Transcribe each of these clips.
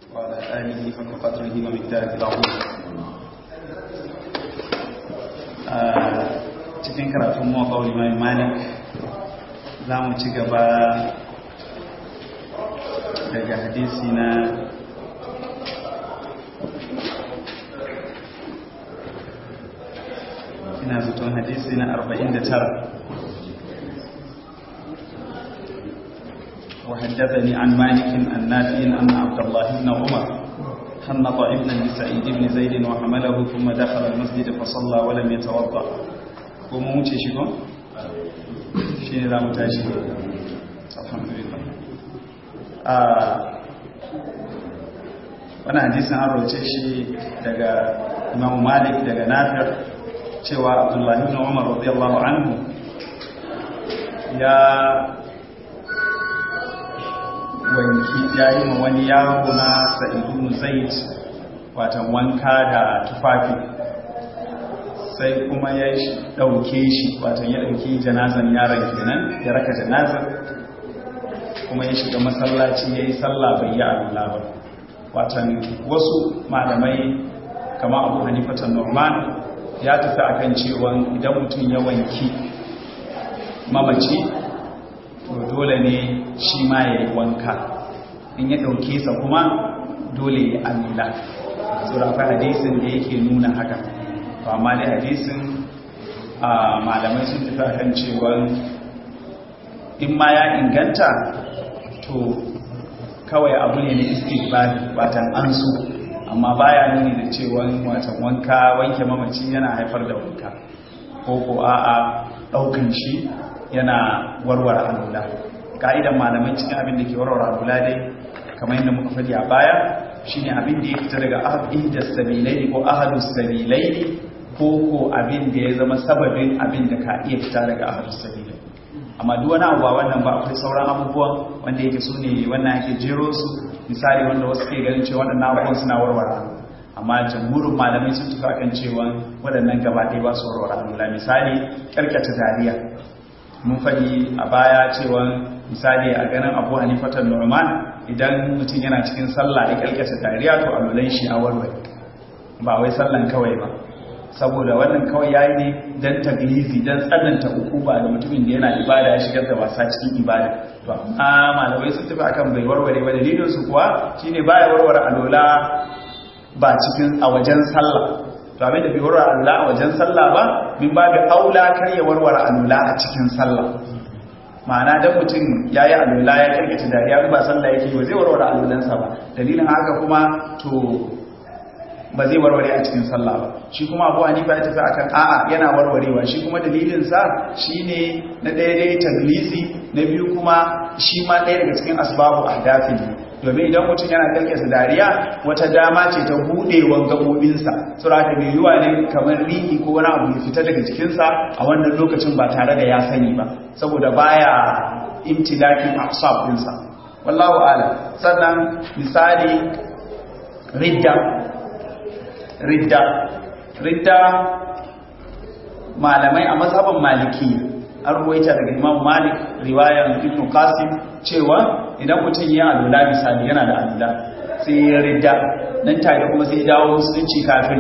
وعلى آله حق قدره ومقداره العظيم cikin karatun mawaƙa limai malik za mu ci gaba daga hadisi na ina zaton hadisi na 49 وحدثني عن مالك عن نافع أن عبد الله بن عمر حنط ابنا لسعيد بن زيد وحمله ثم دخل المسجد فصلى ولم يتوضا وموتي شكو شيء لا متاشي الحمد لله wannan hadisin an roce shi daga imam malik daga nafir cewa abdullahi ibn umar radiyallahu anhu ya wanki ya yi ma wani yaro na sa'idun zaid watan wanka da tufafi sai kuma ya ɗauke shi watan ya ɗauki janazan yaron kenan ya raka janazan kuma ya shiga masallaci ya yi sallah bai yi alula ba watan wasu malamai kama abu hanifatan norman ya tafi akan cewa idan mutum ya wanki mamaci to dole ne shi ma ya yi wanka in ya ɗauke sa kuma dole ya amila tsurafa hadisin da yake nuna haka to amma dai hadisin a malamai sun tafi a kan cewa in ma ya inganta to kawai abu ne na istighfari watan an su amma baya nuni da cewa watan wanka wanke mamaci yana haifar da wanka ko ko a'a ɗaukan shi yana warware alula ka'idan malamai cikin abin da ke warware alula dai kamar yadda muka faɗi a baya shine abin da ya fita daga ahadin da sabilai ko ahadus sabilai ko ko abin da ya zama sababin abin da ka iya fita daga ahadus sabilai amma duk wani abu ba wannan ba akwai sauran abubuwan wanda yake su ne wannan yake jero su misali wanda wasu ke ganin cewa waɗannan abubuwan suna warware amma jamhurin malamai sun tafi akan cewa waɗannan gaba ɗaya ba su warware alula misali ƙarƙata dariya mun faɗi a baya cewa misali a ganin abu hanifatan norman idan mutum yana cikin sallah ya kalkata dariya to alulan shi a warware ba wai sallan kawai ba saboda wannan kawai yayi ne dan taglizi dan tsananta hukuma da mutumin da yana ibada ya shigar da wasa cikin ibada to amma malamai sun tafi akan bai warware ba dalilin su kuwa shine baya warware alola ba cikin a wajen sallah to abin da bai warware alula a wajen sallah ba min babu aula kar ya warware alula a cikin sallah ma'ana dan mutum yayi alula ya kirkita dariya ba sallah yake ba zai warware alulansa ba dalilin haka kuma to ba zai warware a cikin sallah ba shi kuma abu hanifa ya tafi akan a'a yana warwarewa shi kuma dalilin sa shine na daidai taglisi na biyu kuma shi ma ɗaya daga cikin asbabu ahdafi domin idan mutum yana kalkasa dariya wata dama ce ta budewan gabobinsa sura da mai yiwa ne kamar rihi ko wani abu ya fita daga jikinsa a wannan lokacin ba tare da ya sani ba saboda baya imtilakin asab ɗinsa wallahu ala sannan misali ridda ridda ridda malamai a mazhaban maliki an ruwaita daga imam malik riwayar ibn qasim cewa idan mutum ya alula misali yana da alula sai ya ridda nan tare kuma sai dawo musulunci kafin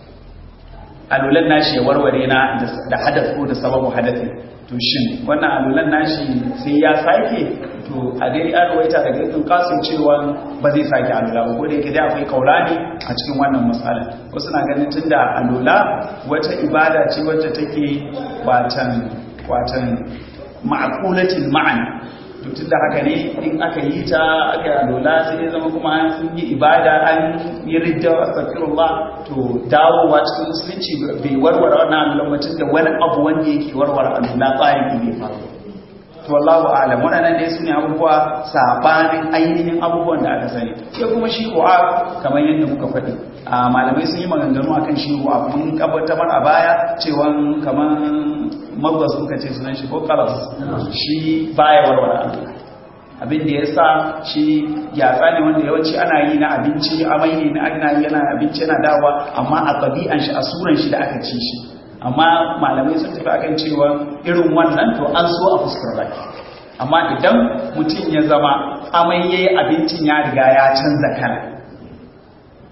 alulan nashi ya warware na da hadath ko da sababu hadathi to shin wannan alulan nashi sai ya sake to a dai an ruwaita daga ibn qasim cewa ba zai sake alula ba ko da yake dai akwai kaulani a cikin wannan matsala wasu na ganin tunda alula wata ibada ce wacce take watan watan ma'akulatin ma'ana to tunda haka ne in aka yi ta aka yi alola sai ya zama kuma an sun yi ibada an yi ridda astagfirullah to dawowa cikin musulunci bai warware wannan alola mutum da wani abu wanda yake warware alola tsarin ne faru to wallahu a'lam waɗannan dai su ne abubuwa sabanin ainihin abubuwan da aka sani sai kuma shi kuwa kamar yadda muka faɗi a malamai sun yi maganganu akan shi kuwa mun kabbatar a baya cewa kamar magwas muka ce sunan shi ko kalas shi baya warware Allah abin da ya sa shi gyatsa ne wanda yawanci ana yi na abinci amai ne na ana yi yana abinci yana dawa amma a ɗabi'an shi a suran shi da aka ci shi amma malamai sun tafi akan cewa irin wannan to an so a fuskar baki amma idan mutum ya zama amai yayi abincin ya riga ya canza kala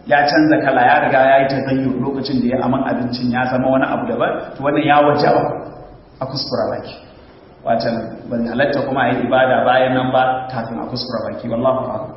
ya canza kala ya riga ya yi tagayyur lokacin da ya aman abincin ya zama wani abu daban to wannan ya wajaba a kuskura baki watan ban halatta kuma a yi ibada bayan nan ba kafin a kuskura baki wallahu a'lam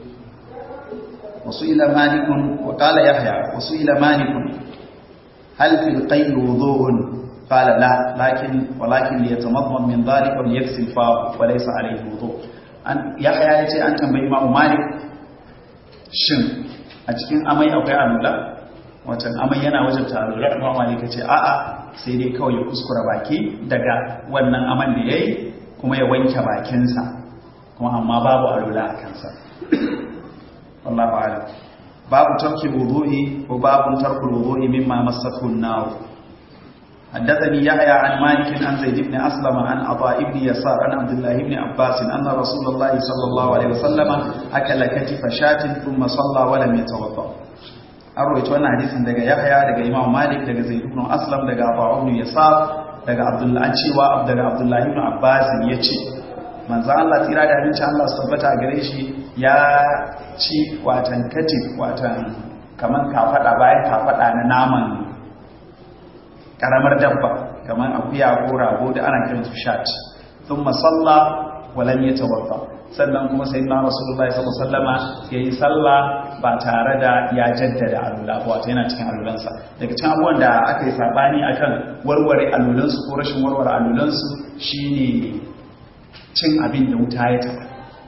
wasu ila malikun wa qala yahya wasu ila malikun hal fil qayl wudu'un qala la lakin walakin liyatamadmad min dhalika wa yaghsil fa wa laysa alayhi wudu' an yahya yace an tambayi imamu malik shin a cikin amai akwai alula watan amai yana wajen alula imamu malik yace a'a sai dai kawai ya kuskura baki daga wannan aman da yayi kuma ya wanke bakinsa kuma amma babu alula a kansa wallahu a'lam babu tarki wudu'i ko babu tarku wudu'i mimma massathu an-nar حدثني يحيى عن مالك عن زيد بن أسلم عن عطاء بن يسار عن عبد الله بن عباس أن رسول الله صلى الله عليه وسلم أكل كتف شاة ثم صلى ولم يتوضأ أرويت وانا حديث دقى يحيى دقى إمام مالك دقى زيد بن أسلم دقى عطاء بن يسار دقى عبد الله أنشي وعبد عبد الله بن عباس يتي manzo Allah tsira da abinci Allah su tabbata gare shi ya ci watan katif watan kaman kafada bayan kafada na naman karamar dabba kamar akuya ko rago da ana kiran su shat thumma salla wa lam yatawadda sannan kuma sayyidina rasulullahi sallallahu alaihi wasallama yayi salla ba tare da ya jaddada alula ba wato yana cikin alulansa daga cikin abubuwan da aka yi sabani akan warware alulansu ko rashin warware alulansu shine cin abin da wuta ya taba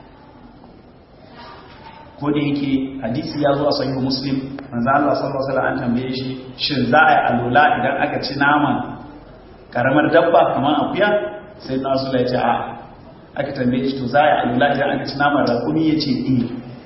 ko da yake hadisi ya zo a sahihu muslim manzo Allah sallallahu alaihi wasallam an tambaye shi shin za a yi alula idan aka ci naman karamar dabba kamar akuya sai na su ya ce a aka tambaye shi to za a yi alula idan aka ci naman rakumi ya ce eh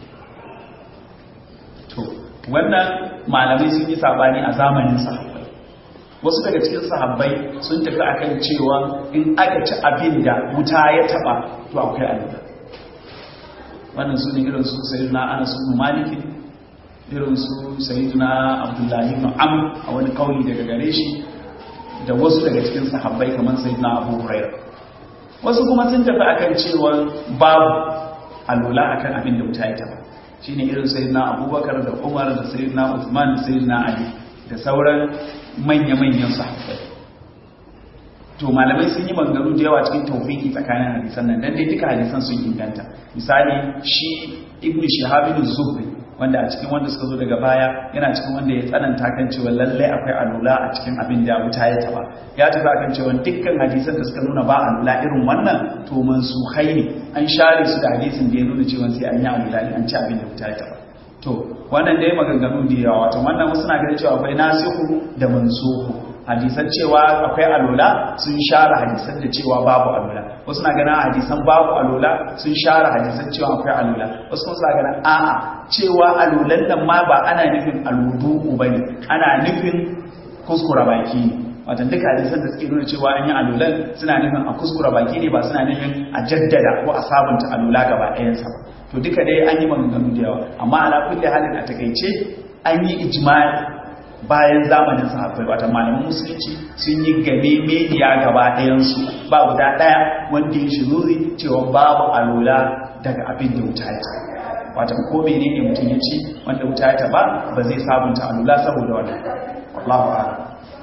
to wannan malamai sun yi sabani a zamanin sahabbai wasu daga cikin sahabbai sun tafi akan cewa in aka ci abin da wuta ya taba to akwai alula wannan su ne irin su sayyidina anas ibn malik irin su sayyidina abdullahi ibn amr a wani kauli daga gare shi da wasu daga cikin sahabbai kamar sayyidina abu hurairah wasu kuma sun tafi akan cewa babu alula akan abin da wuta ya taba shine irin sayyidina abubakar da umar da sayyidina uthman da sayyidina ali da sauran manya-manyan sahabbai to malamai sun yi maganganu da yawa cikin taufiki tsakanin hadisan nan dan dai duka hadisan sun inganta misali shi ibn shihab ibn zuhri wanda a cikin wanda suka zo daga baya yana cikin wanda ya tsananta kan cewa lallai akwai alula a cikin abin da wuta ya taba ya tafi akan cewa dukkan hadisan da suka nuna ba alula irin wannan to mansukhai ne an share su da hadisin da ya nuna cewa sai an yi alula an ci abin da wuta ya taba to wannan dai maganganu da yawa wato wannan wasu na ganin cewa akwai nasihu da mansuhu hadisan cewa akwai alola sun share hadisan da cewa babu alola wasu na ganin hadisan babu alola sun share hadisan cewa akwai alola wasu kuma suna ganin a'a cewa alolan nan ma ba ana nufin alwudu bane ana nufin kuskura baki ne watan duka hadisan da suke nuna cewa an yi alolan suna nufin a kuskura baki ne ba suna nufin a jaddada ko a sabunta alola gaba ɗayansa ba to duka dai an yi maganganu da yawa amma ala kulli halin a takaice an yi ijma'i bayan zamanin sahabbai wata malaman musulunci sun yi game mediya gaba ɗayansu ba guda ɗaya wanda ya shiruri cewa babu alola daga abin da wuta ya taba wata ko menene mutum ya ci wanda wuta ya taba ba zai sabunta alola saboda wannan Allahu a'lam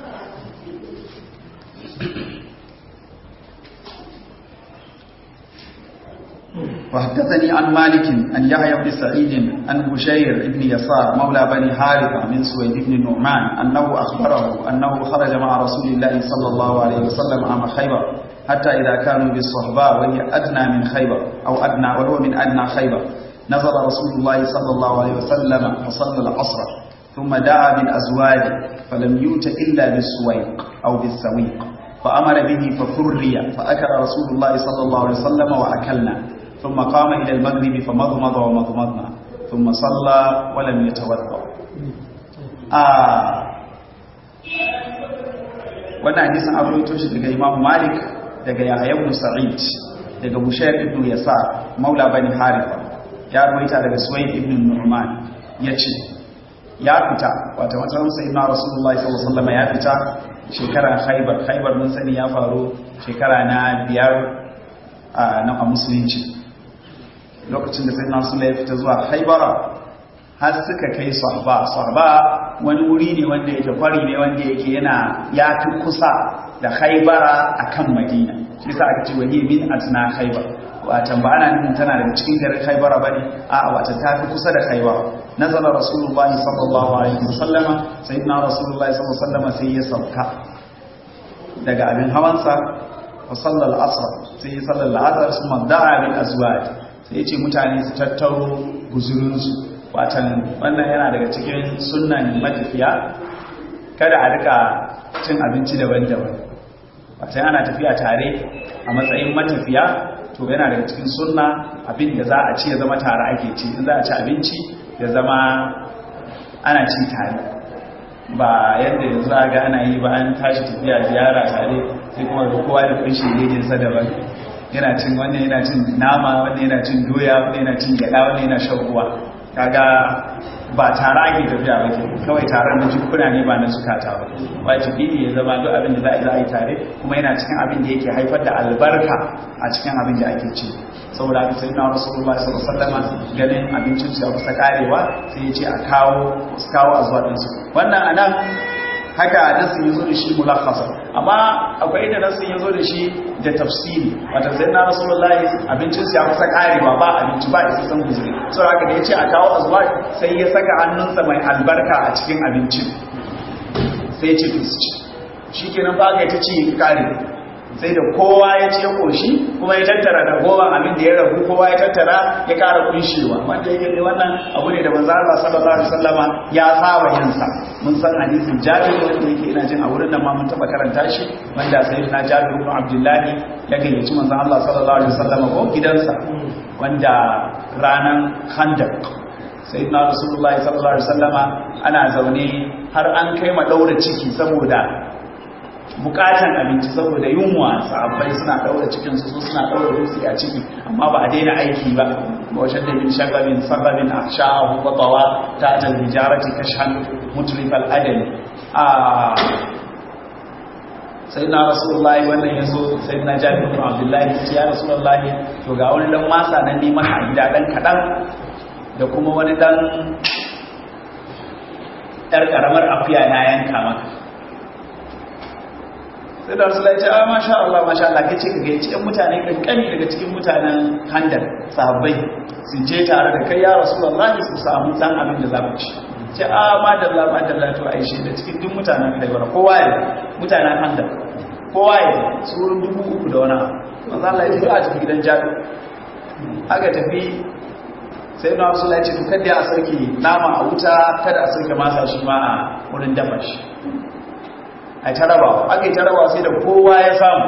وحدثني عن مالك أن يحيى بن سعيد عن بشير بن يسار مولى بني حارثة من سويد بن النعمان أنه أخبره أنه خرج مع رسول الله صلى الله عليه وسلم عام خيبر حتى إذا كانوا بالصحباء وهي أدنى من خيبر أو أدنى وهو من أدنى خيبر نزل رسول الله صلى الله عليه وسلم فصلى العصر ثم دعا بالأزواج فلم يؤت إلا بالسويق أو بالسويق فأمر به ففري فأكل رسول الله صلى الله عليه وسلم وأكلنا ثم قام إلى المغرب فمضمض ومضمضنا ثم صلى ولم يتوضا آه wannan hadisin an rawaito shi daga Imam Malik daga Yahya ibn Sa'id daga Bushayr ibn Yasar maula bani Haritha ya rawaita daga Suwayd ibn Nu'man yace ya fita wato wata sai na Rasulullahi sallallahu alaihi wasallam ya fita shekara Khaibar Khaibar mun sani ya faru shekara na biyar na musulunci lokacin da sai na sula ya fita zuwa haibara har suka kai sahaba sahaba wani wuri ne wanda yake kwari ne wanda yake yana ya fi kusa da haibara akan madina shi yasa aka ce wani min atna haibar watan ba ana nufin tana daga cikin garin haibara bane a watan ta fi kusa da haibara nazala rasulullahi sallallahu alaihi wasallama sayyidina rasulullahi sallallahu alaihi wasallama sai ya sauka daga abin hawansa wa sallal asr sai ya sallal asr kuma da'a bil azwaj sai ya ce mutane su tattaro guzurinsu watan wannan yana daga cikin sunnan matafiya kada a rika cin abinci daban-daban watan ana tafiya tare a matsayin matafiya to yana daga cikin sunna abin da za a ci ya zama tare ake ci in za a ci abinci ya zama ana ci tare ba yadda yanzu a ga ana yi ba an tashi tafiya ziyara tare sai kuma da kowa da kunshi lejinsa daban yana cin wannan yana cin nama wannan yana cin doya wannan yana cin gyada wannan yana shan ruwa kaga ba tare ake tafiya ba ke kawai taron na jikuna ne ba na zukata ba wajibi ne ya zama duk abin da za a yi tare kuma yana cikin abin da yake haifar da albarka a cikin abin da ake ci saboda haka sai na rasulullah sallallahu alaihi wasallam ganin abincin su ya kusa karewa sai ya ce a kawo su kawo azwa din su wannan anan haka nasin yazo da shi mulakhasa amma akwai da nasin yazo da shi da tafsiri wata sai na rasulullahi abincin su ya kusa karewa ba abinci ba isa san guzuri saboda haka da yace a kawo azwa sai ya saka hannunsa mai albarka a cikin abincin sai ya ce to su ci shikenan ba ga ta ci kare sai da kowa ya ce koshi kuma ya tattara da goma abin da ya rabu kowa ya tattara ya kara kunshewa wanda yake ne wannan abu ne da manzo Allah sallallahu alaihi wasallama ya saba yin sa mun san hadisin Jabir wanda yake ina jin a wurin nan ma mun taba karanta shi wanda sayyidina Jabir ibn Abdullahi ya gayyaci manzo Allah sallallahu alaihi wasallama ko gidansa wanda ranan Khandaq sayyidina Rasulullahi sallallahu alaihi wasallama ana zaune har an kai ma daura ciki saboda bukatan abinci saboda yunwa sahabbai suna daura cikin su suna daura dutse a ciki amma ba a daina aiki ba wajen da bin shagabin sababin ahshahu wa tawa ta ta hijarati kashhan mutrif al adal a sayyidina rasulullahi wannan yazo sayyidina jabir bin abdullahi ya rasulullahi to ga wani dan masa nan ne maka gida dan kadan da kuma wani dan yar karamar afiya na yanka maka sai da rasulai ce ah masha Allah masha Allah kace ka gaici ɗan mutane kankani daga cikin mutanen handar sahabbai su je tare da kai ya rasulullahi su samu dan abin da za ku ci ce ah madalla madalla to aishe da cikin duk mutanen Khaibar kowa ya mutanen handar kowa ya su wurin dubu uku da wani manzo Allah ya ce a cikin gidan Jabir aka tafi sai na rasulai ce to kada a sarki nama a wuta kada a sarki masa shi ma a wurin dafa shi a tarabawa aka yi tarabawa sai da kowa ya samu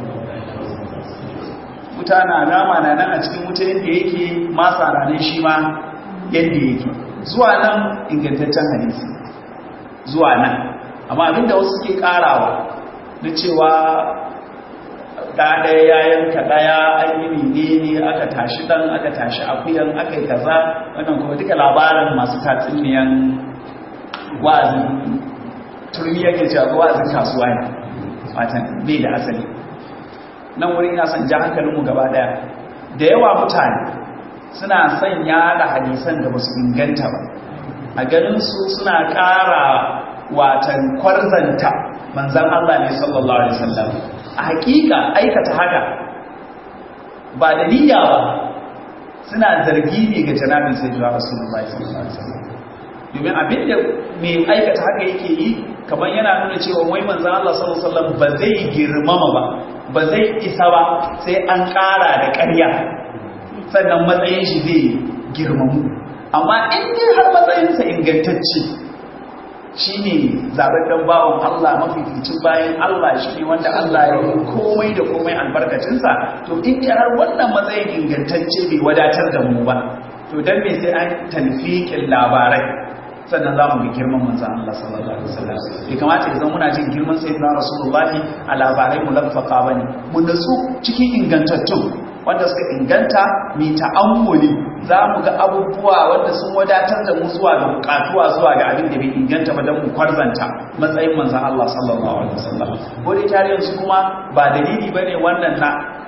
wuta na nama na nan a cikin wuta yadda yake masa ranar shi ma yadda yake zuwa nan ingantaccen hadisi zuwa nan amma abinda wasu suke karawa na cewa ɗaya ya yanka ɗaya an yi ne ne aka tashi ɗan aka tashi akuyan aka yi kaza wannan kuma duka labarin masu tatsuniyan wa'azin turmi yake cewa wa'azin kasuwa ne watan bai da asali nan wuri ina son ja hankalinmu gaba daya da yawa mutane suna son yada hadisan da basu inganta ba a ganin su suna ƙara watan kwarzanta manzan Allah ne sallallahu alaihi wasallam a hakika aikata haka ba da niyya ba suna zargi ne ga janabin sayyidina rasulullahi sallallahu alaihi wasallam domin abin da mai aikata haka yake yi kamar yana nuna cewa wai manzan Allah sallallahu alaihi wasallam ba zai girmama ba ba zai isa ba sai an ƙara da ƙarya sannan matsayin shi zai girmamu amma in dai har matsayinsa ingantacce shine zababben bawon Allah mafificin bayan Allah shine wanda Allah ya yi komai da komai albarkacinsa to in dai har wannan matsayin ingantacce bai wadatar da mu ba to dan me sai an talfiqin labarai sannan za mu ga girman manzan Allah sallallahu alaihi wasallam bai kamata ya zama muna jin girman sayyidina rasulullahi a labarai mu lafaka bane mu natsu cikin ingantattun wanda suka inganta mi ta'ammuli za mu ga abubuwa wanda sun wadatar da mu zuwa ga bukatuwa zuwa ga abin da bai inganta ba don mu kwarzanta matsayin manzan Allah sallallahu alaihi wasallam ko dai tarihin su kuma ba dalili bane wannan na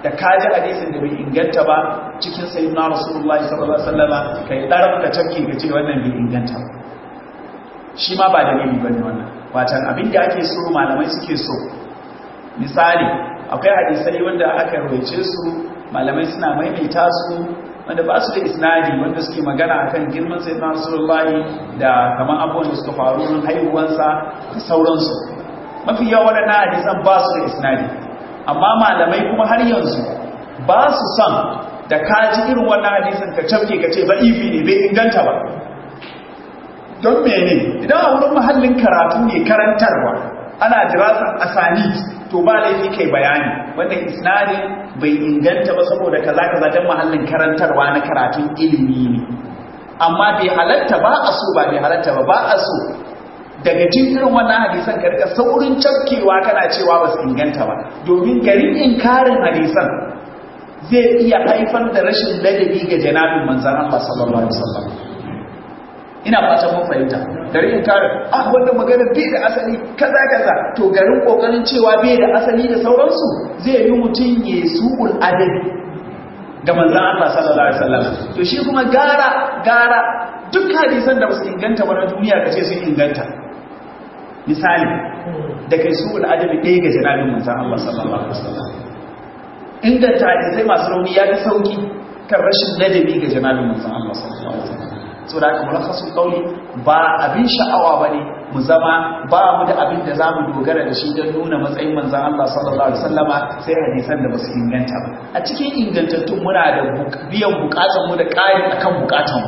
da kaji hadisin da bai inganta ba cikin sayyidina rasulullahi sallallahu alaihi wasallama kai darar da tafki ka ce wannan bai inganta ba shi ma ba dalili bane wannan watan abin da ake so malamai suke so misali akwai hadisai wanda aka rawaice su malamai suna maimaita su wanda ba su da isnadi wanda suke magana akan girman sayyidina rasulullahi da kaman abubuwan da suka faru rin haihuwansa da sauransu mafi yawa waɗannan hadisan ba su da isnadi amma malamai kuma har yanzu ba su son da ka ji irin wannan hadisin ka cafke ka ce ba ifi ne bai inganta ba don mene idan a wurin mahallin karatu ne karantarwa ana dirasar asani to ba laifi kai bayani wanda isnadin bai inganta ba saboda kaza kaza don mahallin karantarwa na karatun ilimi ne amma bai halatta ba a so ba bai halatta ba ba a so daga jin irin wannan hadisan ka rika saurin cafkewa kana cewa ba su inganta ba domin garin inkarin hadisan zai iya haifar da rashin ladabi ga janabin manzan Allah sallallahu alaihi wasallam ina fata mun fahimta garin inkarin ah wannan magana bai da asali kaza kaza to garin kokarin cewa bai da asali da sauransu zai yi mutum ya su'ul adabi ga manzan Allah sallallahu alaihi wasallam to shi kuma gara gara duk hadisan da ba su inganta ba na duniya kace sun inganta misali da kai su adabi ɗaya ga janabin manzan Allah sallallahu Alaihi wasallam inganta hadisai masu rauni ya fi sauki kan rashin ladabi ga janabin manzan Allah sallallahu Alaihi wasallam so da aka mulakasun kauli ba abin sha'awa ba ne mu zama ba mu da abin da za mu dogara da shi don nuna matsayin manzan Allah sallallahu Alaihi wasallama sai hadisan da ba su inganta ba a cikin ingantattun muna da biyan bukatanmu da ƙari akan bukatanmu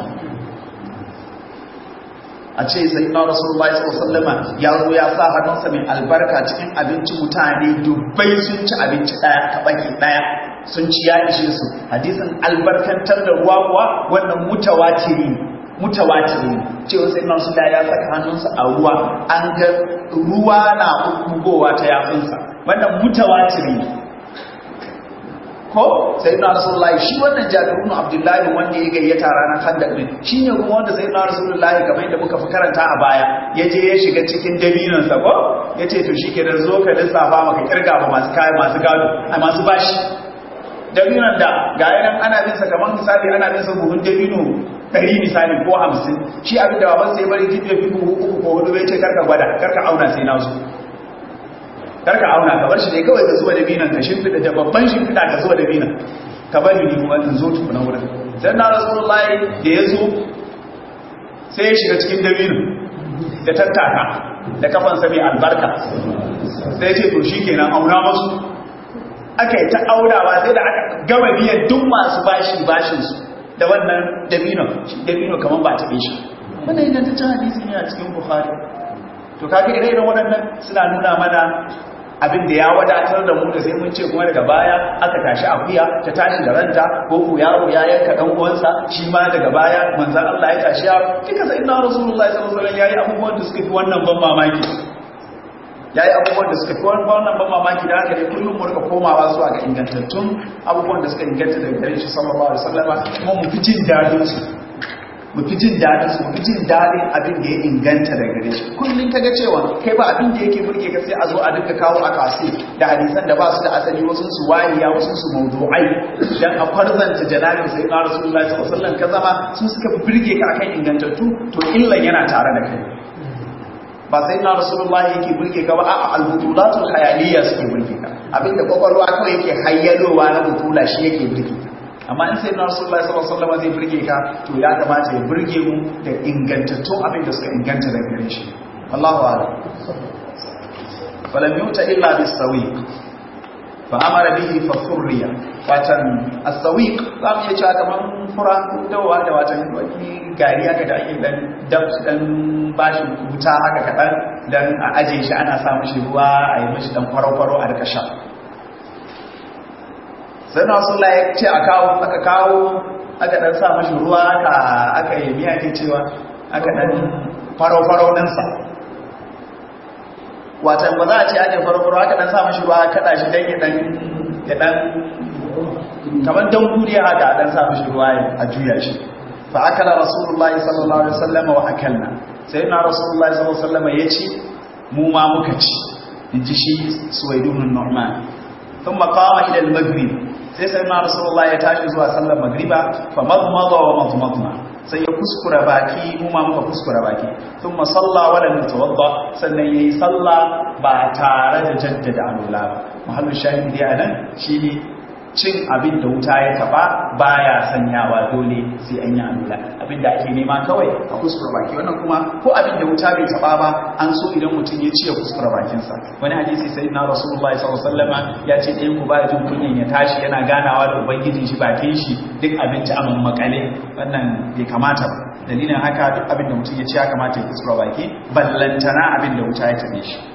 a ce sai na rasulullahi sallallahu ya zo ya sa hannunsa mai albarka cikin abinci mutane dubbai sun ci abinci daya kabaki daya sun ci ya ishe su hadisin albarkantar da ruwa kuwa wannan mutawatiri mutawatiri cewa sai na rasulullahi ya saka hannunsa a ruwa an ga ruwa na bugowa ta yafinsa wannan mutawatiri ko sai na rasulullahi shi wannan jabirun abdullahi wanda ya gayyata ranar handak din shi ne kuma wanda sai na rasulullahi kamar yadda muka fi karanta a baya ya je ya shiga cikin dabinansa ko ya ce to shi ke da zo ka lissafa maka kirga ba masu kayan masu gado a masu bashi dabinan da ga yanan ana bin sa kamar misali ana bin sa buhun dabino ɗari misali ko hamsin shi abin da baban sai bari jibe fi buhu uku ko hudu bai ce karka gwada karka auna sai na zo karka auna ka bar shi dai kawai ka zuwa da binan ka shimfiɗa da babban shimfiɗa ka zuwa da binan ka bari ni kuma in zo tukuna wurin sai na rasulullahi da ya zo sai ya shiga cikin dabinin da tattaka da kafansa mai albarka sai ce to shi kenan auna masu aka yi ta aurawa sai da aka gama biyan duk masu bashi bashinsu da wannan dabino dabino kamar ba ta shi wannan ingantaccen hadisi ne a cikin bukhari to kaga ire-iren waɗannan suna nuna mana abin da ya wadatar da mu da sai mun ce kuma daga baya aka tashi akuya ta tashi da ranta ko ku yaro ya yanka dan uwansa shi ma daga baya manzon Allah ya tashi ya kika sai inna rasulullahi sallallahu alaihi wasallam yayi abubuwan da suka fi wannan ban mamaki yayi abubuwan da suka fi wannan ban mamaki da haka dai kullum mu rika komawa zuwa ga ingantattun abubuwan da suka inganta daga gare shi sallallahu alaihi wasallam kuma mu fi jin dadin su mu fi jin daɗin su mu fi jin daɗin abin da ya inganta daga gare shi kullum kaga cewa kai ba abin da yake burge ka sai a zo a duka kawo a kasi da hadisan da ba su da asali wasu su wariya wasu su mawdu'ai dan a farzanta janabin sai na rasulullahi sallallahu alaihi wasallam ka zama su suka burge ka akan ingantattu to illan yana tare da kai ba sai na rasulullahi yake burge ka ba a'a al-butulatul khayaliyya suke burge ka abinda kwakwalwa kawai yake hayyalowa na butula shi yake burge ka amma in sai na rasulullah sallallahu alaihi wasallam zai burge ka to ya kamata ya burge mu da ingantattun abin da suka inganta daga gare shi Allahu a'lam falam yuta illa bis sawiq fa amara bihi fa furriya watan as-sawiq za mu iya cewa kaman fura dawa da watan wani gari haka da ake dan dab dan bashi wuta haka kadan dan a aje shi ana sa mishi ruwa a yi mishi dan kwaro-kwaro a rika sha sai na wasu ya ce a kawo aka kawo aka dan sa mashi ruwa aka aka yi miya ke cewa aka dan faro-faro ɗinsa watan ba za a ce ake faro-faro aka dan sa mashi ruwa kaɗa shi don ya dan ya dan kamar don kuriya haka dan sa mashi ruwa a juya shi fa akala rasulullahi sallallahu alaihi wasallam wa akalna sai na rasulullahi sallallahu alaihi wasallam ya ce mu ma muka ci in ji shi suwaidun nu'man ثم قام إلى المغرب sai sai na rasulullah ya tashi zuwa sallar magriba fa madmada wa madmadna sai ya kuskura baki mu ma muka kuskura baki thumma salla wa lam yatawadda sannan yayi salla ba tare da jaddada alula ba mahallu shahidi anan shine cin abin da wuta ya taba baya sanyawa dole sai an yi alula abin da ake nema kawai a kuskura baki wannan kuma ko abin da wuta bai taba ba an so idan mutum ya ci ya kuskura bakinsa wani hadisi sai na rasulullahi sallallahu alaihi wasallam ya ce ɗayan ku ba jin kunyan ya tashi yana ganawa da ubangijin shi bakin shi duk abinci a makale wannan bai kamata ba dalilin haka duk abin da mutum ya ci ya kamata ya kuskura baki ballantana abin da wuta ya tabe shi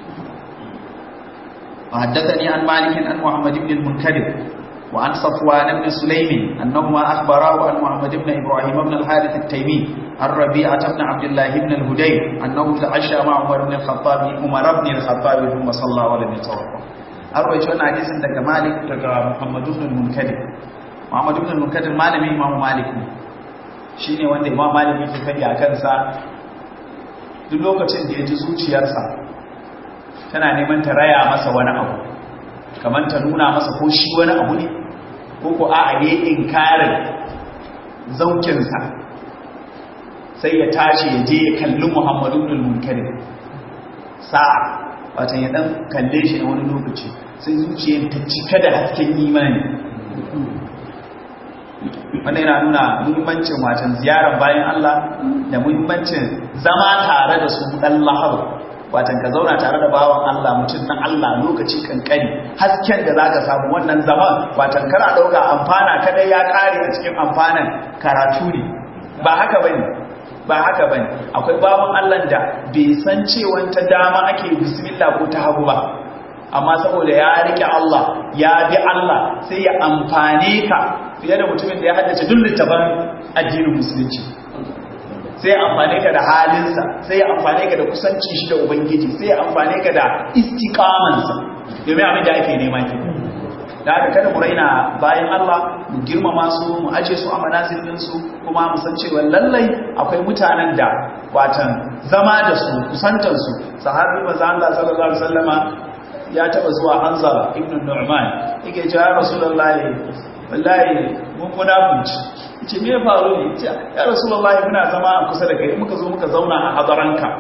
وحدثني عن مالك عن محمد بن المنكدر وعن صفوان بن سليم أنهما أخبراه عن محمد بن إبراهيم بن الحارث التيمي عن ربيعة بن عبد الله بن الهدير أنه تعشى مع عمر بن الخطاب عمر بن الخطاب ثم صلى ولم يتوضأ أروي شون حديث دك مالك دك محمد بن المنكدر محمد بن المنكدر malami Imam Malik ne shine wanda Imam Malik yake fadi a kansa duk lokacin da ya ji zuciyarsa tana neman ta raya masa wani abu kamar ta nuna masa ko shi wani abu ne ko ko a ne inkarin zaukinsa sai ya tashi ya je ya kalli muhammadu ibn munkarin sa'a wata ya dan kalle shi na wani lokaci sai zuciyar ta cika da hasken imani wanda yana nuna muhimmancin watan ziyarar bayan Allah da muhimmancin zama tare da su dan lahar watan ka zauna tare da bawan Allah mutum na Allah lokaci kankani hasken da zaka samu wannan zaman watan kana dauka amfana kadai ya kare a cikin amfanan karatu ne ba haka bane ba haka bane akwai bawan Allah da bai san cewa ta dama ake bismillah ko ta hagu ba amma saboda ya rike Allah ya bi Allah sai ya amfane ka fiye da mutumin da ya haddace duk littafin addinin musulunci sai amfane ka da halinsa sai amfane ka da kusanci shi da ubangiji sai amfane ka da istiqamansa domin abin da ake nema ke da haka kada mu raina bayan Allah mu girmama su mu aje su a manazilin su kuma mu san cewa lallai akwai mutanen da watan zama da su kusantar su sahabi manzo Allah sallallahu alaihi wasallama ya taba zuwa Hanzala ibn Nu'man yake cewa ya Rasulullahi wallahi mun munafunci ce me ya faru ne ce ya rasulullahi muna zama a kusa da kai muka zo muka zauna a hadaranka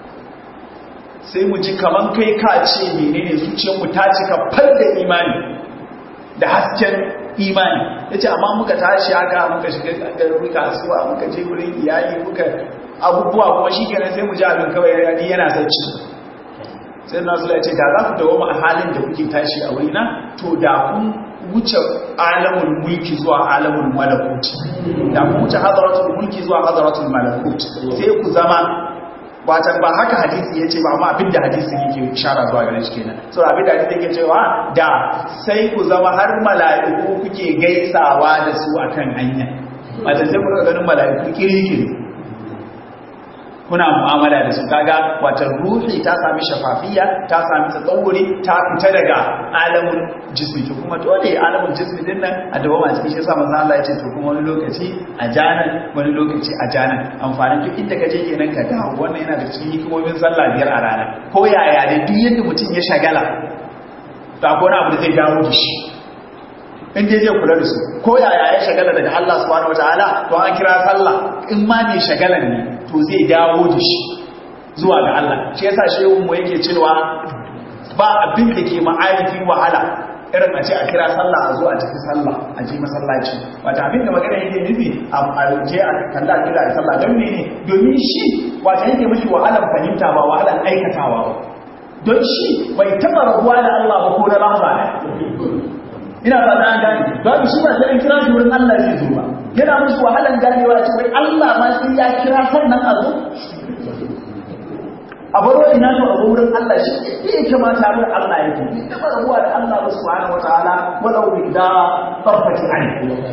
sai mu ji kaman kai ka ce menene zuciyarmu ta cika far da imani da hasken imani yace amma muka tashi haka muka shiga garin kasuwa muka je wurin iyali muka abubuwa kuma shikenan sai mu ji abin kawai yani yana sacci sai nasu ya ce da za ku dawo a halin da kuke tashi a wurina to da kun wuce alamun mulki zuwa alamun malakut da ku wuce hadaratul mulki zuwa hadaratul malakut sai ku zama watan ba haka hadisi yace ba amma abinda hadisi yake ishara zuwa gare shi kenan so abinda hadisi yake cewa da sai ku zama har mala'iku kuke gaisawa da su akan hanya watan sai ku ga ganin mala'iku kirikiri kuna mu'amala da su kaga wata ruhi ta sami shafafiya ta sami tsawuri ta fita daga alamun jismi to kuma dole alamun jismi din nan a dawo ma cikin shi yasa manzo Allah ya ce to kuma wani lokaci a janan wani lokaci a janan amfanin duk inda ka je kenan ka dawo wannan yana da cikin hikimomin sallah biyar a rana ko yaya ne duk yadda mutum ya shagala to akwai wani abu da zai dawo da shi in dai zai kula da su ko yaya ya shagala daga Allah subhanahu wataala to an kira sallah in ma ne shagalan ne to zai dawo da shi zuwa ga Allah shi yasa shehun mu yake cewa ba abin da ke ma'arifi wahala irin a ce a kira sallah a zo a tafi sallah a je masallaci wata abin da magana yake nufi a je a kalla kira a sallah don ne domin shi wata yake mashi wahalar fahimta ba wahalar aikatawa ba don shi bai taɓa rabuwa da Allah ba ko da lamba ina ba ta gani babu shi ba sai kira shi wurin Allah zai zo ba yana musu wahalan ganewa ce wai Allah ma sai ya kira sannan a zo a baro ina to a wurin Allah shi ne ya kamata wurin Allah ya yi da rabuwa da Allah ba subhanahu wataala walau bi da farfati an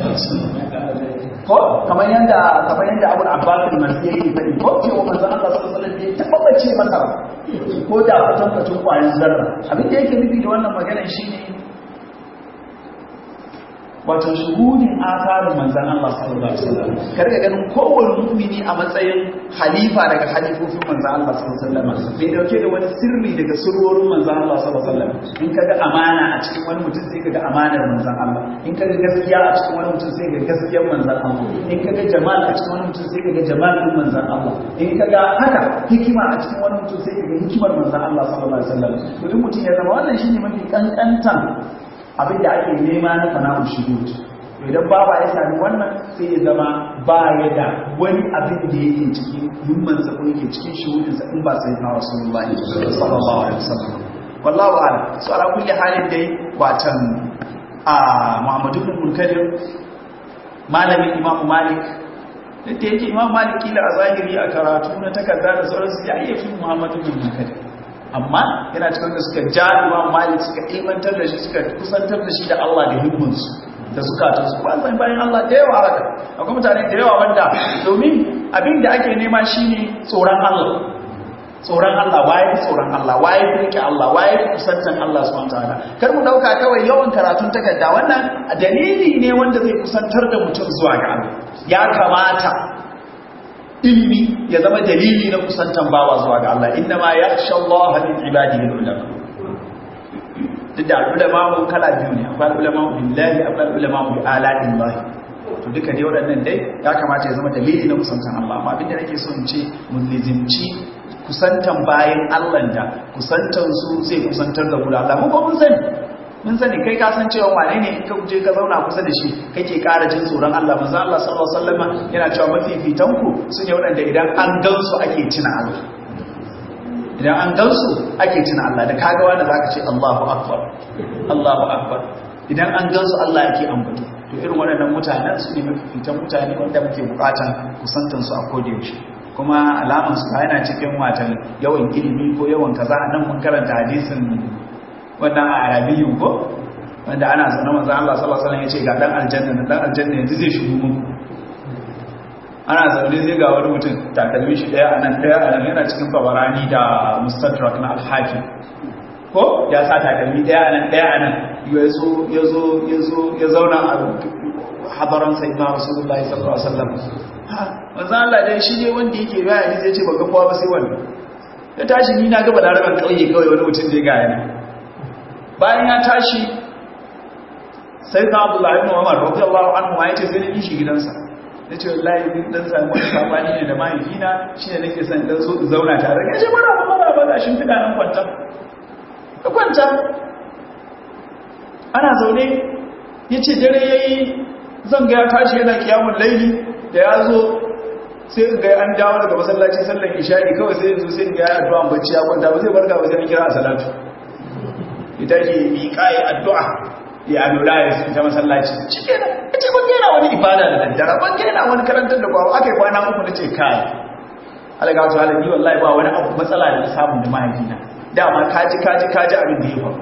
ko kamar yanda kamar yanda Abu Abbas al-Masih yake fadi ko ce wa manzon Allah sallallahu alaihi wasallam bai tabbace masa ko da kwatankwacin kwayan zarra abin da yake nufi da wannan maganar shine wato shuhudin asarin manzan Allah sallallahu alaihi wasallam ka riga ganin kowane mu'mini a matsayin halifa daga halifofin manzan Allah sallallahu alaihi wasallam bai dauke da wani sirri daga sirrorin manzan Allah sallallahu alaihi wasallam in kaga amana a cikin wani mutum sai kaga amanar manzan Allah in kaga gaskiya a cikin wani mutum sai kaga gaskiyar manzan Allah in kaga jamal a cikin wani mutum sai kaga jamalin manzan Allah in kaga haka hikima a cikin wani mutum sai kaga hikimar manzan Allah sallallahu alaihi wasallam to in mutum ya zama wannan shine mafi kankantan abin da ake nema na fana'ul shuhud idan baba ya sami wannan sai ya zama ba ya da wani abin da yake cikin himmansa ko yake cikin shuhudinsa in ba sai na rasulullahi sallallahu alaihi wasallam wallahu a'lam so ala kulli halin dai watan a Muhammadu ibn Munkadir malamin Imam Malik da yake Imam Malik kila a zahiri a karatu na takarda da sauransu ya iya fi Muhammadu ibn Munkadir amma yana cikin da suka ja Imam Malik suka ilmantar da shi suka kusantar da shi da Allah da himmansu da zukatun su ba san bayan Allah da yawa haka akwai mutane da yawa wanda domin abin da ake nema shine tsoron Allah tsoron Allah waye tsoron Allah waye rike Allah waye kusantan Allah subhanahu wataala kar mu dauka kawai yawan karatun takarda wannan dalili ne wanda zai kusantar da mutum zuwa ga Allah ya kamata ilimi ya zama dalili na kusantan bawa zuwa ga Allah inna ma yakhsha Allah min ibadihi ulama duk da ulama mu kala biyu ne akwai ulama billahi akwai ulama bi ala'illah to duka dai waɗannan dai ya kamata ya zama dalili na kusantan Allah amma abinda nake so in ce mun lizimci kusantan bayan Allah da kusantan su zai kusantar da guda Allah mun ko mun sani mun sani kai ka san cewa wane ne in ka je ka zauna kusa da shi kake ƙara jin tsoron Allah manzo Allah sallallahu alaihi wasallam yana cewa mafifitan ku sune waɗanda idan an gansu ake tuna Allah idan an gansu ake tuna Allah da kaga wanda zaka ce Allahu akbar Allahu akbar idan an gansu Allah yake ambato to irin waɗannan mutanen su ne mafifitan mutane wanda muke bukatan kusantan su a kodayaushe kuma alaman su yana cikin watan yawan ilimi ko yawan kaza nan mun karanta hadisin wannan a arabiyyun ko wanda ana zaune manzo Allah sallallahu alaihi wasallam yace ga dan aljanna dan aljanna yanzu zai shigo mun ana zaune zai ga wani mutum takalmin shi daya anan daya anan yana cikin babarani da mustadrak na al-hakim ko ya sa takalmi daya anan daya anan yazo yazo yazo ya zauna a hadaran sayyidina rasulullahi sallallahu alaihi wasallam manzo Allah dai shi ne wanda yake bayani zai ce baka kowa ba sai wannan ya tashi ni na ga balaraban kauye kawai wani mutum da ya ga yana bayan ya tashi sai na abdullahi ibn umar radiyallahu anhu ma yace sai ni shi gidansa nace wallahi din dan samu wani sabani ne da mahaifina shine nake son dan so zauna tare yace mara ba mara ba gashin fida nan kwanta ka kwanta ana zaune yace dare yayi zan ga ya tashi yana kiyamul laili da ya zo sai ga an dawo daga masallaci sallar isha'i kawai sai yanzu sai ga ya addu'a bacci ya kwanta ba zai barka ba sai an kira a salatu ita ke miƙa ya addu'a ya lura ya su ta masallaci cike da ita ban gina wani ibada da daddara ban gina wani karantar da kwawo aka yi kwana uku na ce kai alaga wasu halabi wallahi ba wani abu matsala da na samun da mahaifina dama kaji kaji kaji abin da ya faru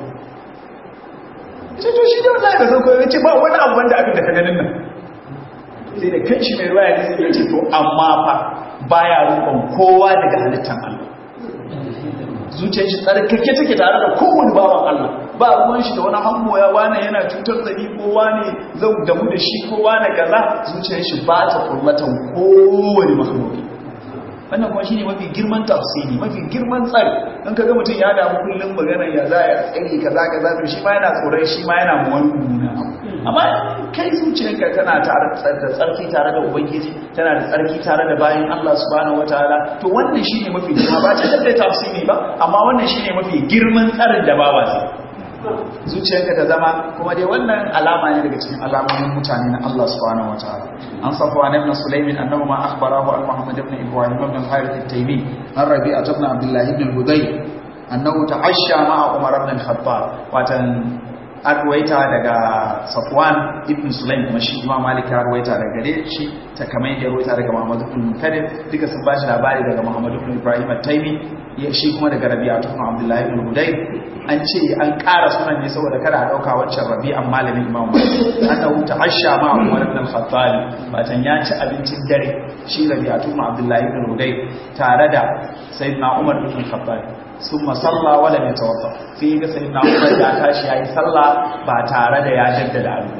ce to shi ne wallahi da sauko ya ce ba wani abu wanda abin da ka ganin nan sai da kan shi mai ruwa ya ya ce to amma fa baya rukon kowa daga halittar Allah zuciyar shi tsarkake take tare da kowane bawan Allah ba ruwan shi da wani hangoya wane yana cutar da ni ko wane zan damu da shi ko wane kaza zuciyar shi ba ta kullatan kowane makhluki wannan kuma shine mafi girman tafsiri mafi girman tsari in kaga mutum ya damu kullum magana ya za ya tsari kaza kaza to shi ma yana tsoron shi ma yana mu wani mummuna amma kai zuciyarka tana tare da tsarki tare da ubangiji tana da tsarki tare da bayan Allah subhanahu wataala to wannan shine mafi girma ba ta da tafsiri ba amma wannan shine mafi girman tsarin da bawa sai zuciyarka ta zama kuma dai wannan alama ne daga cikin alamomin mutane na Allah subhanahu wataala an safu an ibn sulaimin annahu ma akhbarahu an muhammad ibn ibrahim ibn al-harith at-taymi an rabi'a ibn abdullah ibn al-hudayr annahu ta'ashsha ma'a umar ibn al-khattab watan an ruwaita daga safwan ibn sulaim kuma shi imam malik ya ruwaita daga gare shi ta kamar ya ruwaita daga muhammad ibn munkadir duka sun bashi labari daga muhammad ibn ibrahim at-taymi shi kuma daga rabi'a ibn abdullahi ibn hudayr an ce an ƙara sunan ne saboda kada a ɗauka wancan rabi'an malamin imam malik an ɗau ta'ashsha ma umar ibn al-khattab batan ya ci abincin dare shi rabi'a ibn abdullahi ibn hudayr tare da sayyidina umar ibn al-khattab sun masalla wala mai tawaffa sai ga sai na umar ya tashi ya yi sallah ba tare da ya jaddada abin ba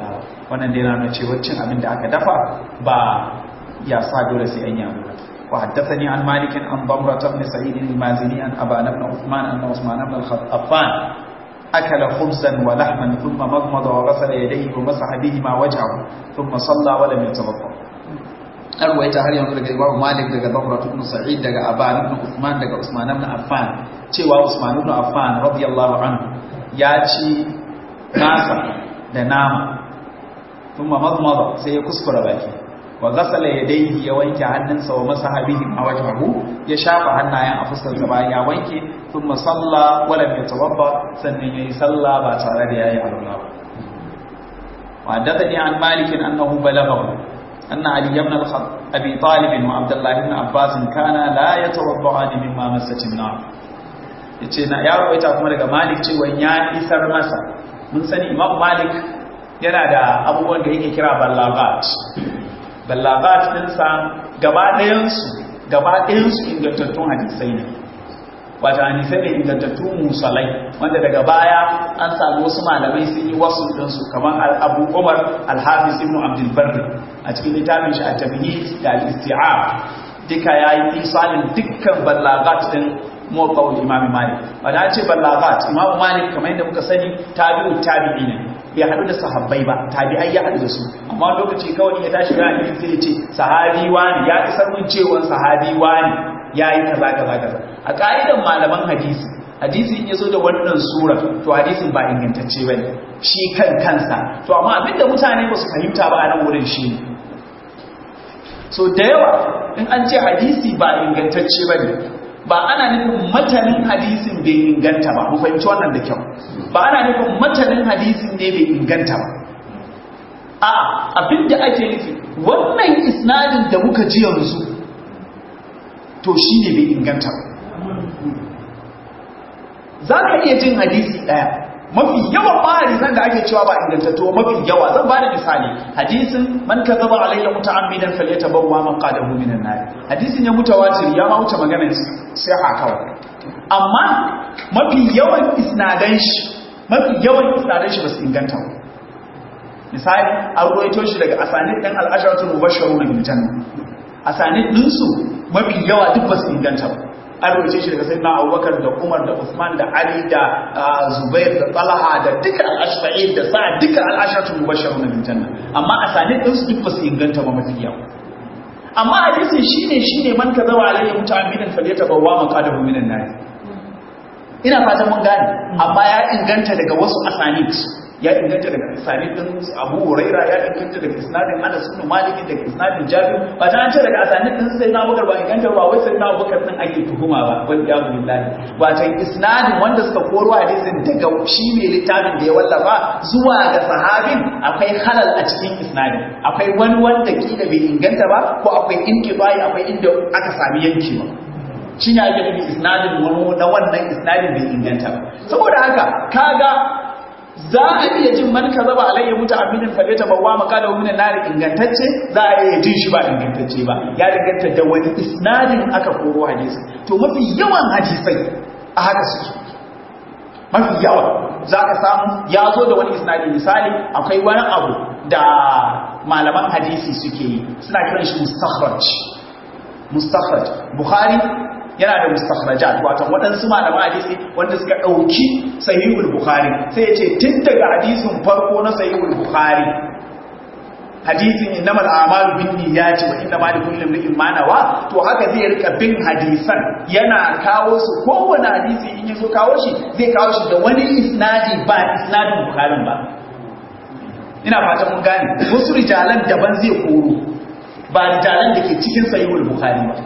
wannan dai na cewa cin abin da aka dafa ba ya sa dole sai an yi abu وحدثني عن مالك عن ضمرة بن سعيد المازني عن أبان بن عثمان أن عثمان بن الخطافان أكل خبزا ولحما ثم مضمض وغسل يديه ومسح بهما وجهه ثم صلى ولم يتوضا أرويت هل ينظر daga Imam Malik daga Dhamra ibn Sa'id daga Aban ibn Uthman daga Usman ibn Affan cewa Usman ibn Affan radiyallahu anhu ya ci nasa da nama kuma madmada sai ya kuskura baki wa ghasala yadayhi ya wanke hannunsa wa masaha bihi a wajhahu ya shafa hannayen a fuskarsa bayan ya wanke thumma salla wa lam yatawadda sannan yayi salla ba tare da yayi alwala ba wa haddathani an malik annahu balaghahu anna ali ibn abi talib wa abdullah ibn abbas kana la yatawadda'ani mimma massat an-nar yace na ya rawaita kuma daga malik cewa ya isar masa mun sani imam malik yana da abubuwan da yake kira ballagat ballagat ɗinsa gaba ɗayansu gaba ɗayansu ingantattun hadisai ne wata hadisai ne ingantattun musalai wanda daga baya an samu wasu malamai sun yi wasu ɗinsu kamar abu umar alhafiz ibn abdulbarri a cikin littafin shi a tabihi da al-isti'ab duka ya yi isalin dukkan ballagat ɗin mawqawul imam malik wanda an ce ballagat imam malik kamar yadda muka sani tabi'u tabi'i ne bai haɗu da sahabbai ba tabi'ai ya haɗu da su amma lokaci kawai ya tashi ga hadisi sai ya ce sahabi wani ya isar mun cewa sahabi wani yayi kaza kaza kaza a ka'idan malaman hadisi hadisi in yazo da wannan sura to hadisin ba ingantacce bane shi kan kansa to amma abinda mutane ba su fahimta ba a nan wurin shi so da yawa in an ce hadisi ba ingantacce bane ba ana nufin matanin hadisin bai inganta ba mu fahimci wannan da kyau ba ana nufin matanin hadisin ne bai inganta ba a abinda ake nufi wannan isnadin da muka ji yanzu to shi ne bai inganta ba za ka iya jin hadisi ɗaya mafi yawan ba hadisan da ake cewa ba ingantattu mafi yawa zan ba da misali hadisin man ka zaba alayya muta'ammidan falyatabawwa maqadahu minan nar hadisin ya mutawatir ya ma wuce maganar sai ha kawai amma mafi yawan isnadan shi mafi yawan isnadan shi ba su inganta ba misali an ruwaito shi daga asanid ɗin al'asharatul mubashsharuna bil janna asanid ɗinsu mafi yawa duk ba su inganta ba an rubuce shi daga sayyidina Abubakar da Umar da Usman da Ali da Zubair da Talha da duka al-ashfa'in da sa duka al-asharatul mubashshirun bil janna amma asanid din su duk ba su inganta ba mafi yawa amma hadisin shine shine man kazawa alayhi muta'ammidan falyatabawwa maqadahu minan nar ina fatan mun gane amma ya inganta daga wasu asanid ya inganta daga isnadin din Abu Huraira ya inganta daga isnadin Anas ibn Malik daga isnadin Jabir ba ta ce daga isnadin din sai na Bakar ba inganta ba wai sai na Bakar din ake tuhuma ba wal ya billahi ba ta isnadin wanda suka koro hadisin daga shi mai littafin da ya wallafa zuwa ga sahabin akwai halal a cikin isnadin akwai wani wanda kila bai inganta ba ko akwai inkibai akwai inda aka sami yankewa shi ne ake nufi isnadin wani na wannan isnadin bai inganta ba saboda haka kaga za a iya jin man ka zaba alayya muta aminin fade ta bawa maka da wani nari ingantacce za a iya jin shi ba ingantacce ba ya danganta da wani isnadin aka koro hadisi to mafi yawan hadisai a haka suke mafi yawa za ka samu ya zo da wani isnadi misali akwai wani abu da malaman hadisi suke yi suna kiran shi mustakhraj mustakhraj bukhari yana da mustakhrajat wato waɗansu malaman hadisi wanda suka ɗauki sahihul bukhari sai ya ce tun daga hadisin farko na sahihul bukhari hadisin innamal a'malu binniyati wa innamal likulli imrin ma nawa to haka zai rika bin hadisan yana kawo su kowane hadisi in yaso kawo shi zai kawo shi da wani isnadi ba isnadin bukharin ba ina fatan mun gane wasu rijalan daban zai koro ba rijalan da ke cikin sahihul bukhari ba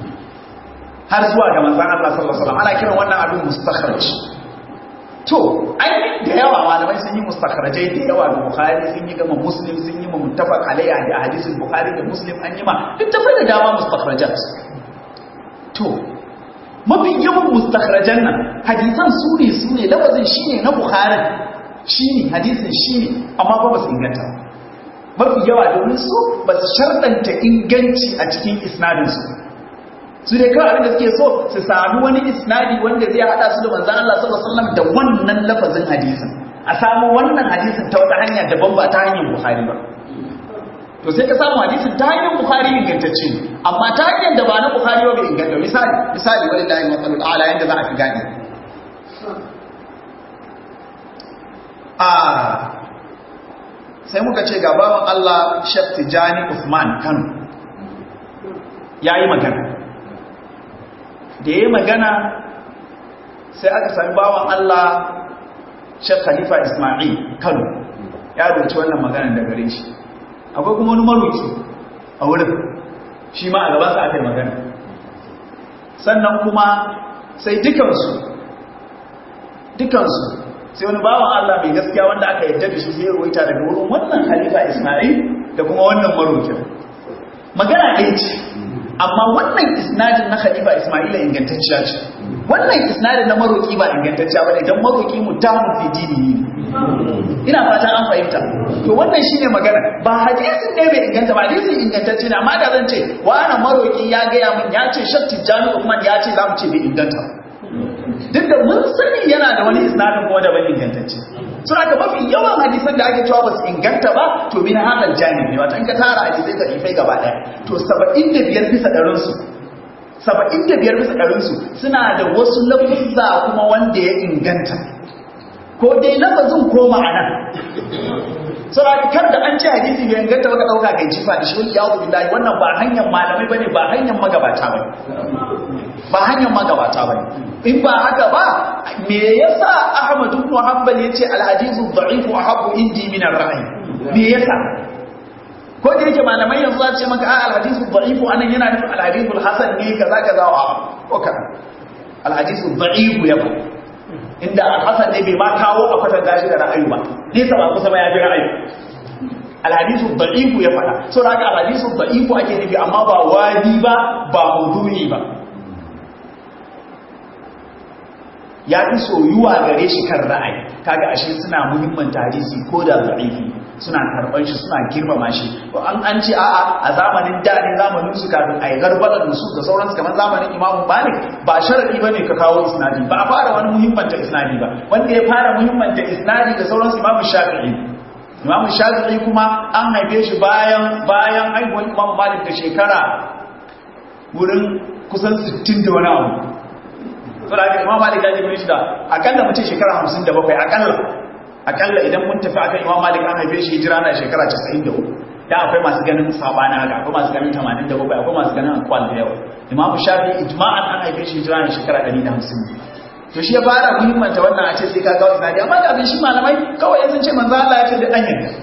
har zuwa ga manzon Allah sallallahu alaihi wasallam ana kiran wannan abin mustakhraj to ai da yawa malamai sun yi mustakhrajai da yawa ga bukhari sun yi gama muslim sun yi ma muttafaq alayya da hadisin bukhari da muslim an yi ma duk tafi da dama mustakhrajat to mafi yawan mustakhrajan nan hadisan su ne su ne lafazin shine na bukhari shine hadisin shine amma ba su inganta mafi yawa domin su ba su sharɗanta inganci a cikin isnadinsu su dai kawai abinda suke so su sami wani isnadi wanda zai hada su da manzan Allah sallallahu alaihi wasallam da wannan lafazin hadisin a samu wannan hadisin ta wata hanya daban ba ta hanyar bukhari ba to sai ka samu hadisin ta hanyar bukhari ingantacce ne amma ta hanyar da ba na bukhari ba bai inganta misali misali wani lahi matsalul ala yadda za a fi gane a sai muka ce ga bawan Allah Sheikh Tijani Usman Kano yayi magana da yayi magana sai aka sami bawan Allah Sheikh Khalifa Ismail Kano ya rubuci wannan magana da gare shi akwai kuma wani maruki a wurin shi ma a gaban sa aka yi magana sannan kuma sai dukansu dukansu sai wani bawan Allah mai gaskiya wanda aka yadda da shi sai ruwaita daga wurin wannan Khalifa Ismail da kuma wannan marukin magana ɗaya ce amma wannan isnadin na Khalifa Ismail ingantacciya ce wannan isnadin na maroki ba ingantacciya bane dan maroki mutamun fi dini ina fata an fahimta to wannan shine magana ba hadisin ne bai inganta ba hadisin ingantacce ne amma da zan ce wannan maroki ya ga ya mun ya ce shatti jami Uthman ya ce zamu ce bai inganta duk da mun sani yana da wani isnadin kuma da ban ingantacce sun aka mafi yawan hadisan da ake cewa ba su inganta ba to min hadal janib ne wata in ka tara hadisai ka ifai gaba daya to 75 bisa ɗarin su 75 bisa ɗarin su suna da wasu lafuzza kuma wanda ya inganta ko dai lafazin ko ma'ana suna kar da an ce hadisi bai inganta baka dauka kai jifa da shi wani yawo billahi wannan ba hanyar malamai bane ba hanyar magabata bane ba hanyar magabata bane in ba haka ba me yasa Ahmad ibn Hanbal yace al-hadithu dha'ifu ahabbu indi min ar-ra'i me yasa ko da yake malamai yanzu za su ce maka al-hadithu dha'ifu anan yana nufin al-hadithu al-hasan ne kaza kaza wa oka al-hadithu dha'ifu ya ba inda al-hasan ne bai ma kawo a kwatanta shi da ra'ayi ba nesa ba kusa ba ya fi ra'ayi al-hadithu dha'ifu ya fada so da haka al-hadithu dha'ifu ake nufi amma ba wadi ba ba maudu'i ba ya fi soyuwa gare shi kan ra'ayi kaga ashe suna muhimmanta hadisi ko da da'ifi suna karban shi suna girmama shi to an an ce a'a a zamanin da ne zamanin su kafin ai garbalar su da sauransu kamar zamanin Imam Malik ba sharadi bane ka kawo isnadi ba a fara wani muhimmanta isnadi ba wanda ya fara muhimmanta isnadi da sauransu Imam Shafi'i Imam Shafi'i kuma an haife shi bayan bayan haihuwar Imam Malik da shekara wurin kusan 60 da wani abu so da imam malik ya jibe shi da akalla mutum shekara 57 akalla akalla idan mun tafi akan imam malik an haife shi hijira na shekara 93 da akwai masu ganin sabani haka akwai masu ganin 87 akwai masu ganin akwal da yawa imam shafi ijma'an an haife shi hijira na shekara 150 to shi ya fara muhimmanta wannan a ce sai ka ga isnadi amma da abin shi malamai kawai yanzu ce manzo Allah ya ce da dan yanka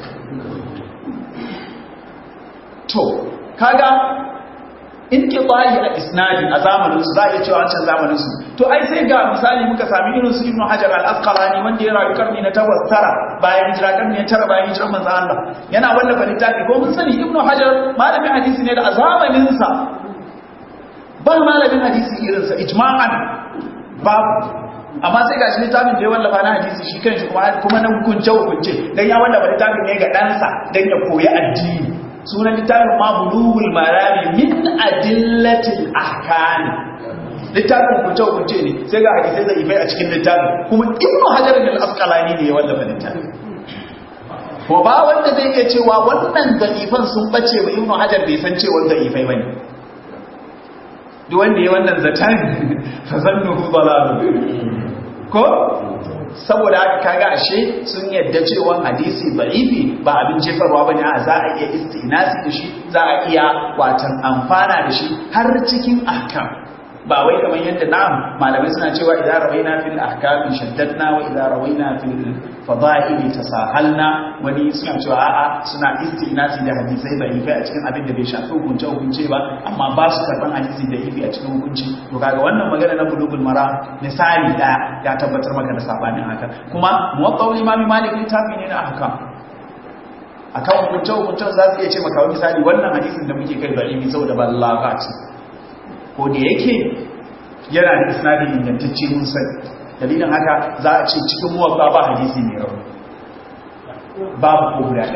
to kaga in ke bayi a isnadi a zamaninsu za a iya cewa wancan zamaninsu to ai sai ga misali muka sami irin su ibnu hajar al-asqalani wanda ya rayu karni na takwas tara bayan hijira karni na tara bayan hijirar manzo Allah yana wallafa littafi ko mun sani ibnu hajar malamin hadisi ne da a zamanin sa ba malamin hadisi irin sa ijma'an babu amma sai gashi littafin da ya wallafa na hadisi shi kanshi kuma kuma na hukunce hukunce dan ya wallafa littafin ne ga ɗansa dan ya koyi addini sunan littafin ma bulugul marami min adillatil ahkam littafin kunce kunce ne sai ga hadisai da ifai a cikin littafin kuma ibnu hajar al-asqalani ne ya wallafa littafin ko ba wanda zai iya cewa wannan da'ifan sun bace ba ibnu hajar bai san cewa da'ifai bane duk wanda ya wannan zatan fa zannuhu dalal ko saboda haka kaga ashe sun yadda cewa hadisi da'ifi ba abin jefarwa bane a za a iya istinasi da shi za a iya watan amfana da shi har cikin ahkam ba wai kamar yadda na'am malamai suna cewa idan rawaina fil ahkam shaddadna wa idan rawaina fil fada'il tasahalna wani suna cewa a'a suna istinasi da hadisai da'ifi a cikin abin da bai shafi hukunce hukunce ba amma ba su karban hadisi da'ifi a cikin hukunci to kaga wannan magana na bulugul mara misali da ya tabbatar maka da sabanin haka kuma muwaffaqul imam malik littafi ne na ahkam akan hukunce hukuncen za su iya ce maka wani misali wannan hadisin da muke kai da'ifi saboda ba lagati ko da yake yana da isnadi ingantacce mun sani dalilin haka za a ce cikin muwaffa ba hadisi mai rauni babu ko guda daya ko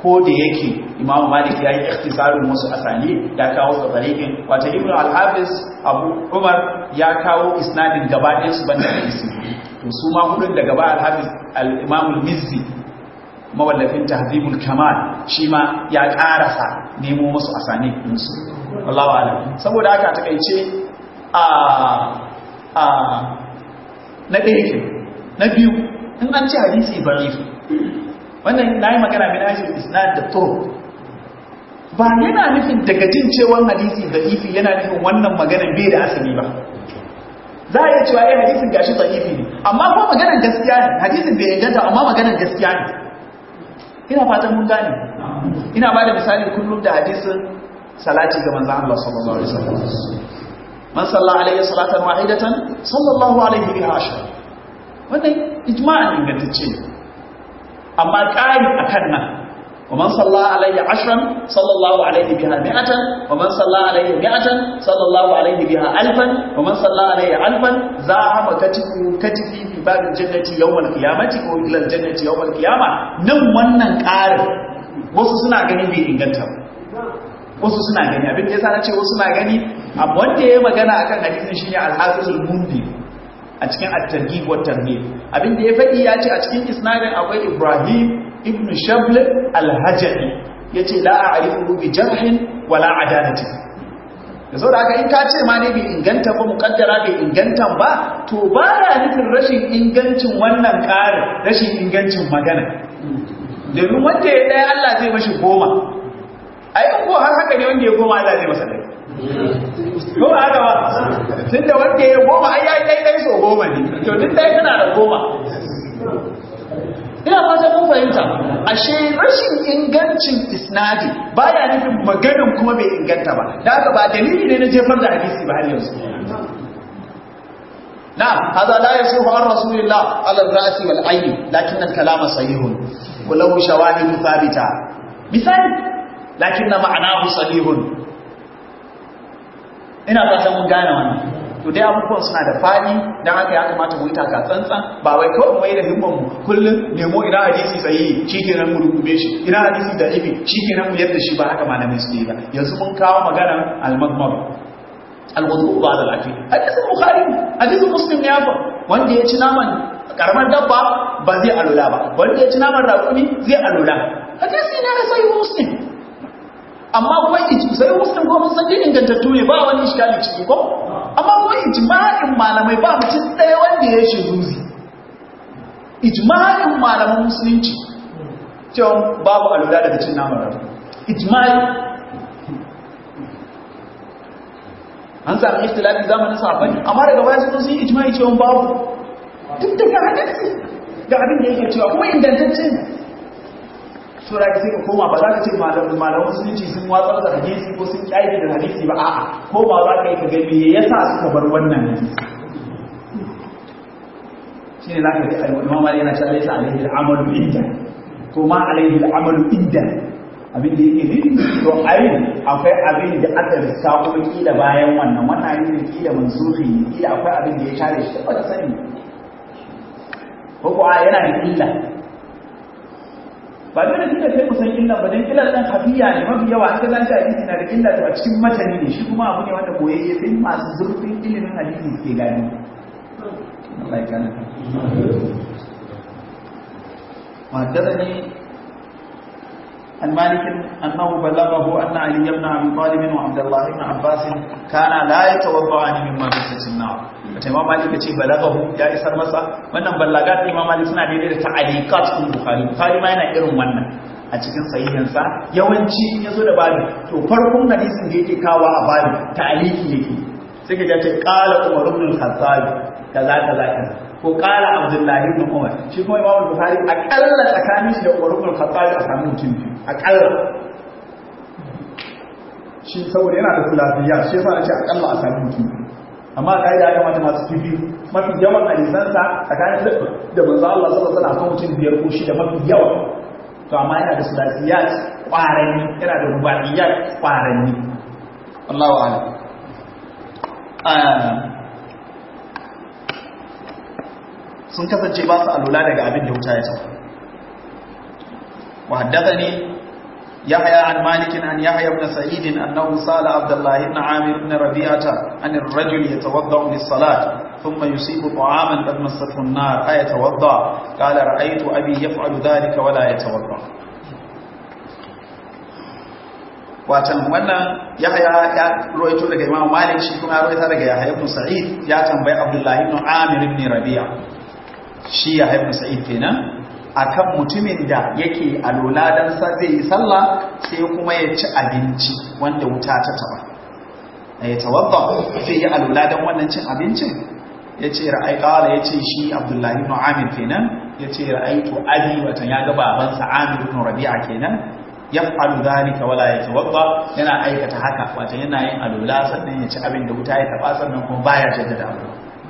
ko da yake imam malik ya yi ikhtisarin wasu asali ya kawo su tariqin wato ibnu al-hafiz abu umar ya kawo isnadin gaba ɗayan su banda hadisi to su ma hudun da gaba al-hafiz al-imam al-mizzi mawallafin tahdhibul kamal shi ma ya karasa nemo musu asani musu wallahu alam saboda haka takeice a a na ɗaya na biyu in an ci hadisi da'if wannan nayi magana bin ajin isnad da turuq ba yana nufin daga jin cewa hadisi da'ifi yana nufin wannan maganar bai da asali ba za a iya cewa eh hadisin gashi da'ifi ne amma ko maganar gaskiya ne hadisin bai inganta amma maganar gaskiya ne ina fatan mun gane ina ba da misali kullum da hadisin salati ga manzon Allah sallallahu alaihi wasallam man salla alaihi salatan wahidatan sallallahu alaihi biha ashar wannan ijma'an ingantacce ne amma ƙari akan nan ومن صلى عليه عشرا صلى الله عليه بها مئة ومن صلى عليه مئة صلى الله عليه بها ألفا ومن صلى عليه ألفا زاحم كتفه كتفي في باب الجنة يوم القيامة وإلى الجنة يوم القيامة نم wannan ƙarin wasu suna gani bai inganta wasu suna gani abin da yasa na ce wasu suna gani wanda ya magana akan hadisin shine al-hafizul mundi a cikin at-targhib wa tarhib abin da ya faɗi ya ce a cikin isnadin akwai Ibrahim ibn Shabl al-Hajani yace la a'rifu bi jarhin wala adalati da saboda haka in ka ce ma ne bai inganta ba mukaddara bai inganta ba to baya nufin rashin ingancin wannan ƙarin rashin ingancin magana domin wanda ya ɗaya Allah zai mashi goma ai ko har haka ne wanda ya goma Allah zai masa ɗaya ko ba haka ba tun da wanda ya goma ai ya kai kai so goma ne to duk dai kana da goma ina fata mun fahimta ashe rashin ingancin isnadi baya nufin maganin kuma bai inganta ba da haka ba dalili ne na jefar da hadisi ba har yanzu نعم هذا لا يصح عن رسول الله على الرأس والعين لكن الكلام صحيح وله شواهد ثابتة مثال لكن معناه صحيح ina fatan mun gane wannan to dai abubuwan suna da fadi dan haka ya kamata mu yi taka tsantsan ba wai kawai mai da himman mu kullun nemo ina hadisi sahihi shikenan mu rubube shi ina hadisi da ibi shikenan mu yadda shi ba haka malamin su ba yanzu mun kawo maganar al-magmar al-wudu ba'da al-akil hadisin bukhari hadisin muslim ya fa wanda ya ci naman karamar dabba ba zai alula ba wanda ya ci naman raƙumi zai alula hadisi ne na sahih muslim amma kuma sai muslim ko mun san din ingantattu ne ba wani iskali ciki ko amma kuma ijma'in malamai ba mutum ɗaya wanda ya shi zuzi ijma'in malaman musulunci cewa babu alula daga cin naman rabu ijma'i an sami ikhtilafi zamanin sahabbai amma daga baya sun sun ijma'i cewa babu duk daga hadisi ga abin da yake cewa kuma ingantacce ne sura ka sai ka koma ba za ka ce malaman musulunci sun watsar da hadisi ko sun ƙaide da hadisi ba a'a ko ba za ka yi ka gani me yasa suka bar wannan hadisi shine za ka ji imam mali yana cewa laysa alaihi al'amalu inda ko ma alaihi al'amalu inda abin da yake nufi to ai akwai abin da aka riska kuma kila bayan wannan wannan abin kila mansuhi kila akwai abin da ya share shi ba ka sani ko ko a yana da illa ba dole kika kai kusan illa ba dan illa dan hafiya ne mafi yawa an ga zan ta hadisi na da illa to a cikin matani ne shi kuma abu ne wanda koyayye sai masu zurfin ilimin hadisi ke gani Allah ya kana وحدثني عن مالك أنه بلغه أن علي بن أبي طالب وعبد الله بن عباس كان لا يتوضعان مما بسة النار wata imam malik ya ce balagahu ya isar masa wannan ballagat imam malik suna daidai da ta'aliqat din bukhari bukhari ma yana irin wannan a cikin sahihinsa yawanci in yazo da babu to farkon hadisin da yake kawo a babu ta'aliki yake sai ka ce qala umar ibn al-khattab kaza kaza kaza ko qala abdullahi ibn umar shi kuma imam bukhari akalla tsakanin shi da umar ibn al-khattab a samu mutum biyu akalla shi saboda yana da kulafiya shi yasa nace akalla a samu mutum amma kaida ya kamata masu kifi mafi yawan hadisansa tsakanin da manzo Allah sallallahu alaihi wasallam mutum biyar ko shida mafi yawa to amma yana da sulasiyat kwaranni yana da rubaiyat kwaranni Allahu a'lam sun kasance ba su alula daga abin da wuta ya sauka wa haddathani يحيى عن مالك عن يحيى بن سعيد أنه سأل عبد الله بن عامر بن ربيعة عن الرجل يتوضأ للصلاة ثم يصيب طعاما قد مسته النار أيتوضأ قال رأيت أبي يفعل ذلك ولا يتوضأ watan wannan yahya ya ruwaito daga imam malik shi kuma ya ruwaita daga yahya ibn sa'id ya tambayi abdullahi ibn amir ibn rabi'a shi yahya ibn sa'id kenan akan mutumin da yake alola dan sa zai yi sallah sai kuma ya ci abinci wanda wuta ta taba ya tawadda sai ya alola dan wannan cin abincin yace ra'ai qala yace shi abdullahi ibn amir kenan yace ra'aitu abi watan ya ga babansa amir ibn rabi'a kenan yaf'alu dhalika wala yatawadda yana aikata haka wato yana yin alula sannan ya ci abin da wuta ya taba sannan kuma baya jaddada abu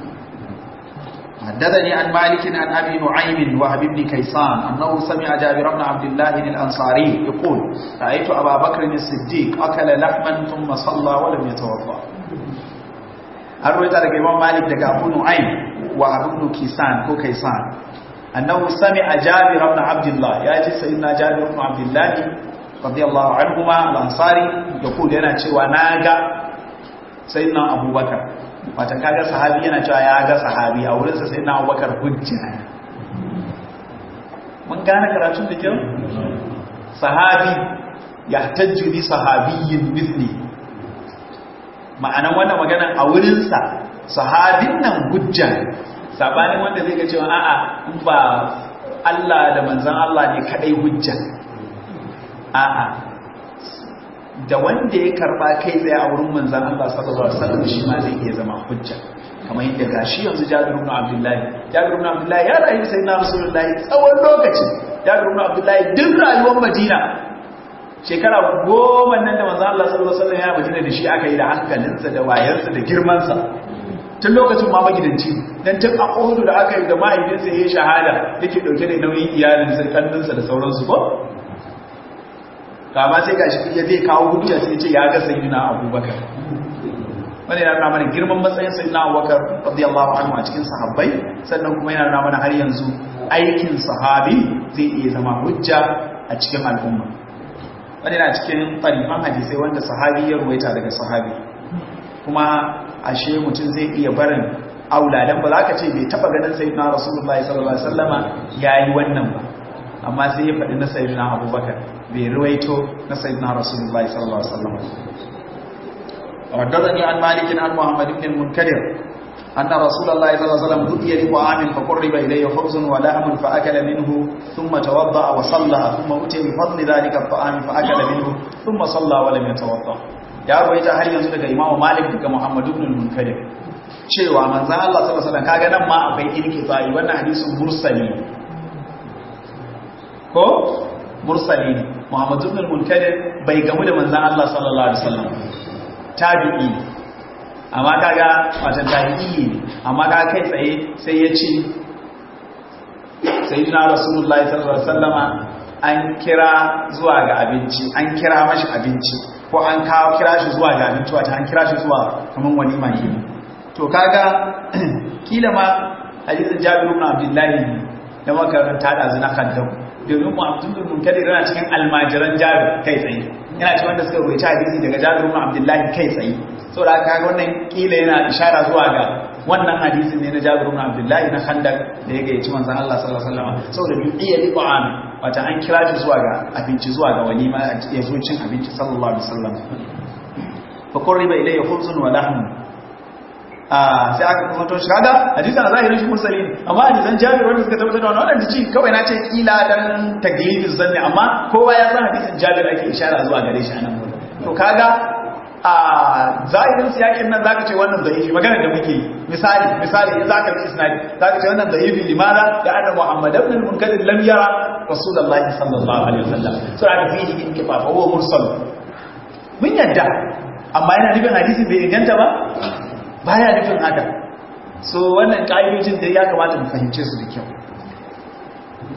حدثني عن مالك عن ابي نعيم وهب بن كيسان انه سمع جابر بن عبد الله الانصاري يقول رايت ابا بكر الصديق اكل لحما ثم صلى ولم يتوضا الرويت daga imam malik daga abu nu'aym wa abu kisan ko kaisan annahu sami'a jabir ibn abdullah ya ji sayyidina jabir ibn abdullah radiyallahu anhuma al-ansari yaqul yana cewa naga sayyidina abubakar wata kaga sahabi yana cewa ya ga sahabi a wurin sa sayyidina abubakar hujja mun gane karatun da kyau sahabi yahtajju bi sahabiyyin mithli ma'anan wannan magana a wurin sa sahabin nan hujja sabanin wanda zai ga cewa a'a in ba Allah da manzan Allah ne kadai hujja a'a da wanda ya karba kai tsaye a wurin manzan Allah sallallahu alaihi wasallam shi ma zai iya zama hujja kamar yadda gashi yanzu Jabir ibn Abdullah Jabir ibn Abdullah ya rayu sai na Rasulullahi tsawon lokaci Jabir ibn Abdullah duk rayuwar Madina shekara goma nan da manzan Allah sallallahu alaihi wasallam ya Madina da shi aka yi da hankalinsa da wayarsa da girmansa tun lokacin ma magidanci dan tun a Uhud da aka yi da mahaifinsa ya shahada yake dauke da nauyin iyalinsa kannansa da sauransu ko kama sai gashi ya zai kawo hujja sai ce ya ga sayyidina Abubakar wani yana nuna mana girman matsayin sayyidina Abubakar radiyallahu anhu a cikin sahabbai sannan kuma yana nuna mana har yanzu aikin sahabi zai iya zama hujja a cikin al'umma wani yana cikin tarifan hadisai wanda sahabi ya ruwaita daga sahabi kuma ashe mutum zai iya barin auladan ba za ka ce bai taba ganin sayyidina rasulullahi sallallahu alaihi wasallama yayi wannan ba amma sai ya faɗi na sayyidina abubakar bai ruwaito na sayyidina rasulullahi sallallahu alaihi wasallama وحدثني عن مالك عن محمد بن المنكدر أن رسول الله صلى الله عليه وسلم دعي لطعام فقرب إليه خبز ولحم فأكل منه ثم توضأ وصلى ثم أتي بفضل ذلك الطعام فأكل منه ثم صلى ولم يتوضأ ya rawaita har yanzu daga Imam Malik daga Muhammad ibn al-Munkadir cewa manzon Allah sallallahu alaihi wasallam kaga nan ma akwai inqita'i wannan hadisin mursali ko mursali ne Muhammad ibn al-Munkadir bai gamu da manzon Allah sallallahu alaihi wasallam tabi'i amma kaga watan tabi'i ne amma kaga kai tsaye sai ya ce sayyidina rasulullahi sallallahu alaihi wasallama an kira zuwa ga abinci an kira mashi abinci ko an kawo kira shi zuwa ga abinci wata an kira shi zuwa kaman walima ke to kaga kila ma hadisin Jabir ibn Abdullah da makaranta da zina kaddam domin mu Abdul Munkadir yana cikin almajiran Jabir kai tsaye yana cikin wanda suka rubuta hadisi daga Jabir ibn Abdullah kai tsaye saboda kaga wannan kila yana ishara zuwa ga wannan hadisin ne na Jabir ibn Abdullah na Khandaq da ya gayyaci manzon Allah sallallahu alaihi wasallam saboda bi iya liqa an wata an kira shi zuwa ga abinci zuwa ga walima ya zo cin abinci sallallahu alaihi wasallam fa qurriba ilayya khubzun wa lahm ah sai aka kuma to shiga hadisin a zahirin shi mursali amma hadisan Jabir wanda suka tabbatar da wannan wannan ci kawai na ce kila dan taglidiz zanni amma kowa ya san hadisin Jabir ake ishara zuwa gare shi anan to kaga a zahirin siyakin nan zaka ce wannan da'ifi magana da muke misali misali in zaka bi isnadi zaka ce wannan da'ifi limada da anna muhammad ibn al-munkadir lam yara rasulullahi sallallahu alaihi wasallam so aka fihi inkifa fa huwa mursal mun yadda amma yana nufin hadisi bai inganta ba baya nufin haka so wannan kaidojin da ya kamata mu fahimce su da kyau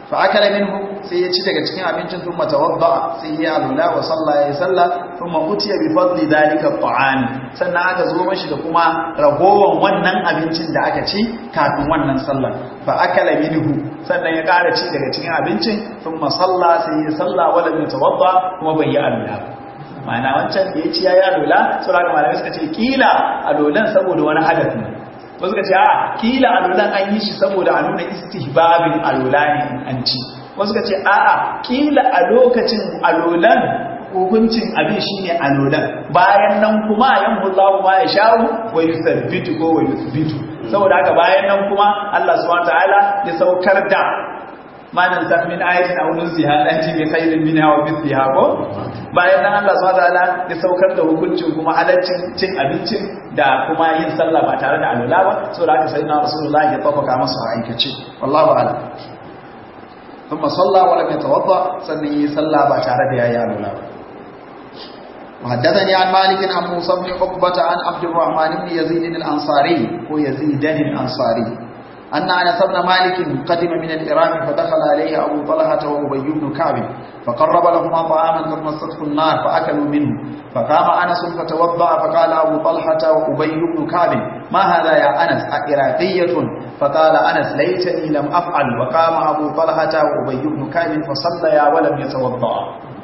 fa akala minhu sai ya ci daga cikin abincin thumma tawadda sai ya alula wa salla ya salla thumma utiya bi fadli dalika at'am sannan aka zo mashi da kuma ragowan wannan abincin da aka ci kafin wannan sallar fa akala minhu sannan ya ƙara ci daga cikin abincin thumma salla sai ya salla wala ya tawadda kuma bai yi alula ma'ana wancan da ya ci ya yi alula sura ga malamai suka ce kila alulan saboda wani hadafi ne wasu suka ce a kila alulan an yi shi saboda a nuna istihbabin alula ne an ci wasu ka ce a'a kila a lokacin alolan hukuncin abin shine alolan bayan nan kuma yan hullahu ma ya sha'u wa yuthabbitu ko wa yuthbitu saboda haka bayan nan kuma Allah subhanahu wataala ya saukar da manan sa min ayatin aw nunziha an ji bi khairin minha wa mithliha ko bayan nan Allah subhanahu wataala ya saukar da hukuncin kuma halaccin cin abincin da kuma yin sallah ba tare da alola ba saboda haka sayyidina rasulullahi ya tafaka masa aikace wallahu a'lam ثم صلى ولم يتوضا سنه صلى بشاره يا يا لولا وحدثني عن مالك عن موسى بن عقبة عن عبد الرحمن بن يزيد الأنصاري ويزيد الأنصاري أن أنس بن مالك قدم من العراق فدخل عليه أبو طلحة وأبي بن كعب فقرب لهما طعاما قد مسته النار فأكلوا منه فقام أنس فتوضأ فقال أبو طلحة وأبي بن كعب ما هذا يا أنس أعراقية فقال أنس ليتني لم أفعل وقام أبو طلحة وأبي بن كعب فصليا ولم يتوضأ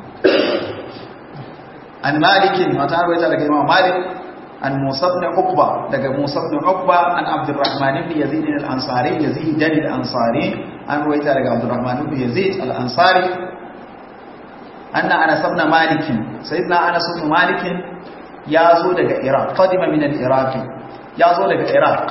عن مالك وتعالى لك الإمام مالك عن موسى بن عقبة لك موسى بن عقبة عن عبد الرحمن بن يزيد الأنصاري يزيد الأنصاري عن رويتا لك عبد الرحمن بن يزيد الأنصاري أن أنس بن مالك سيدنا أنس بن مالك يازو لك إراق قدم من العراق يازو لك إراق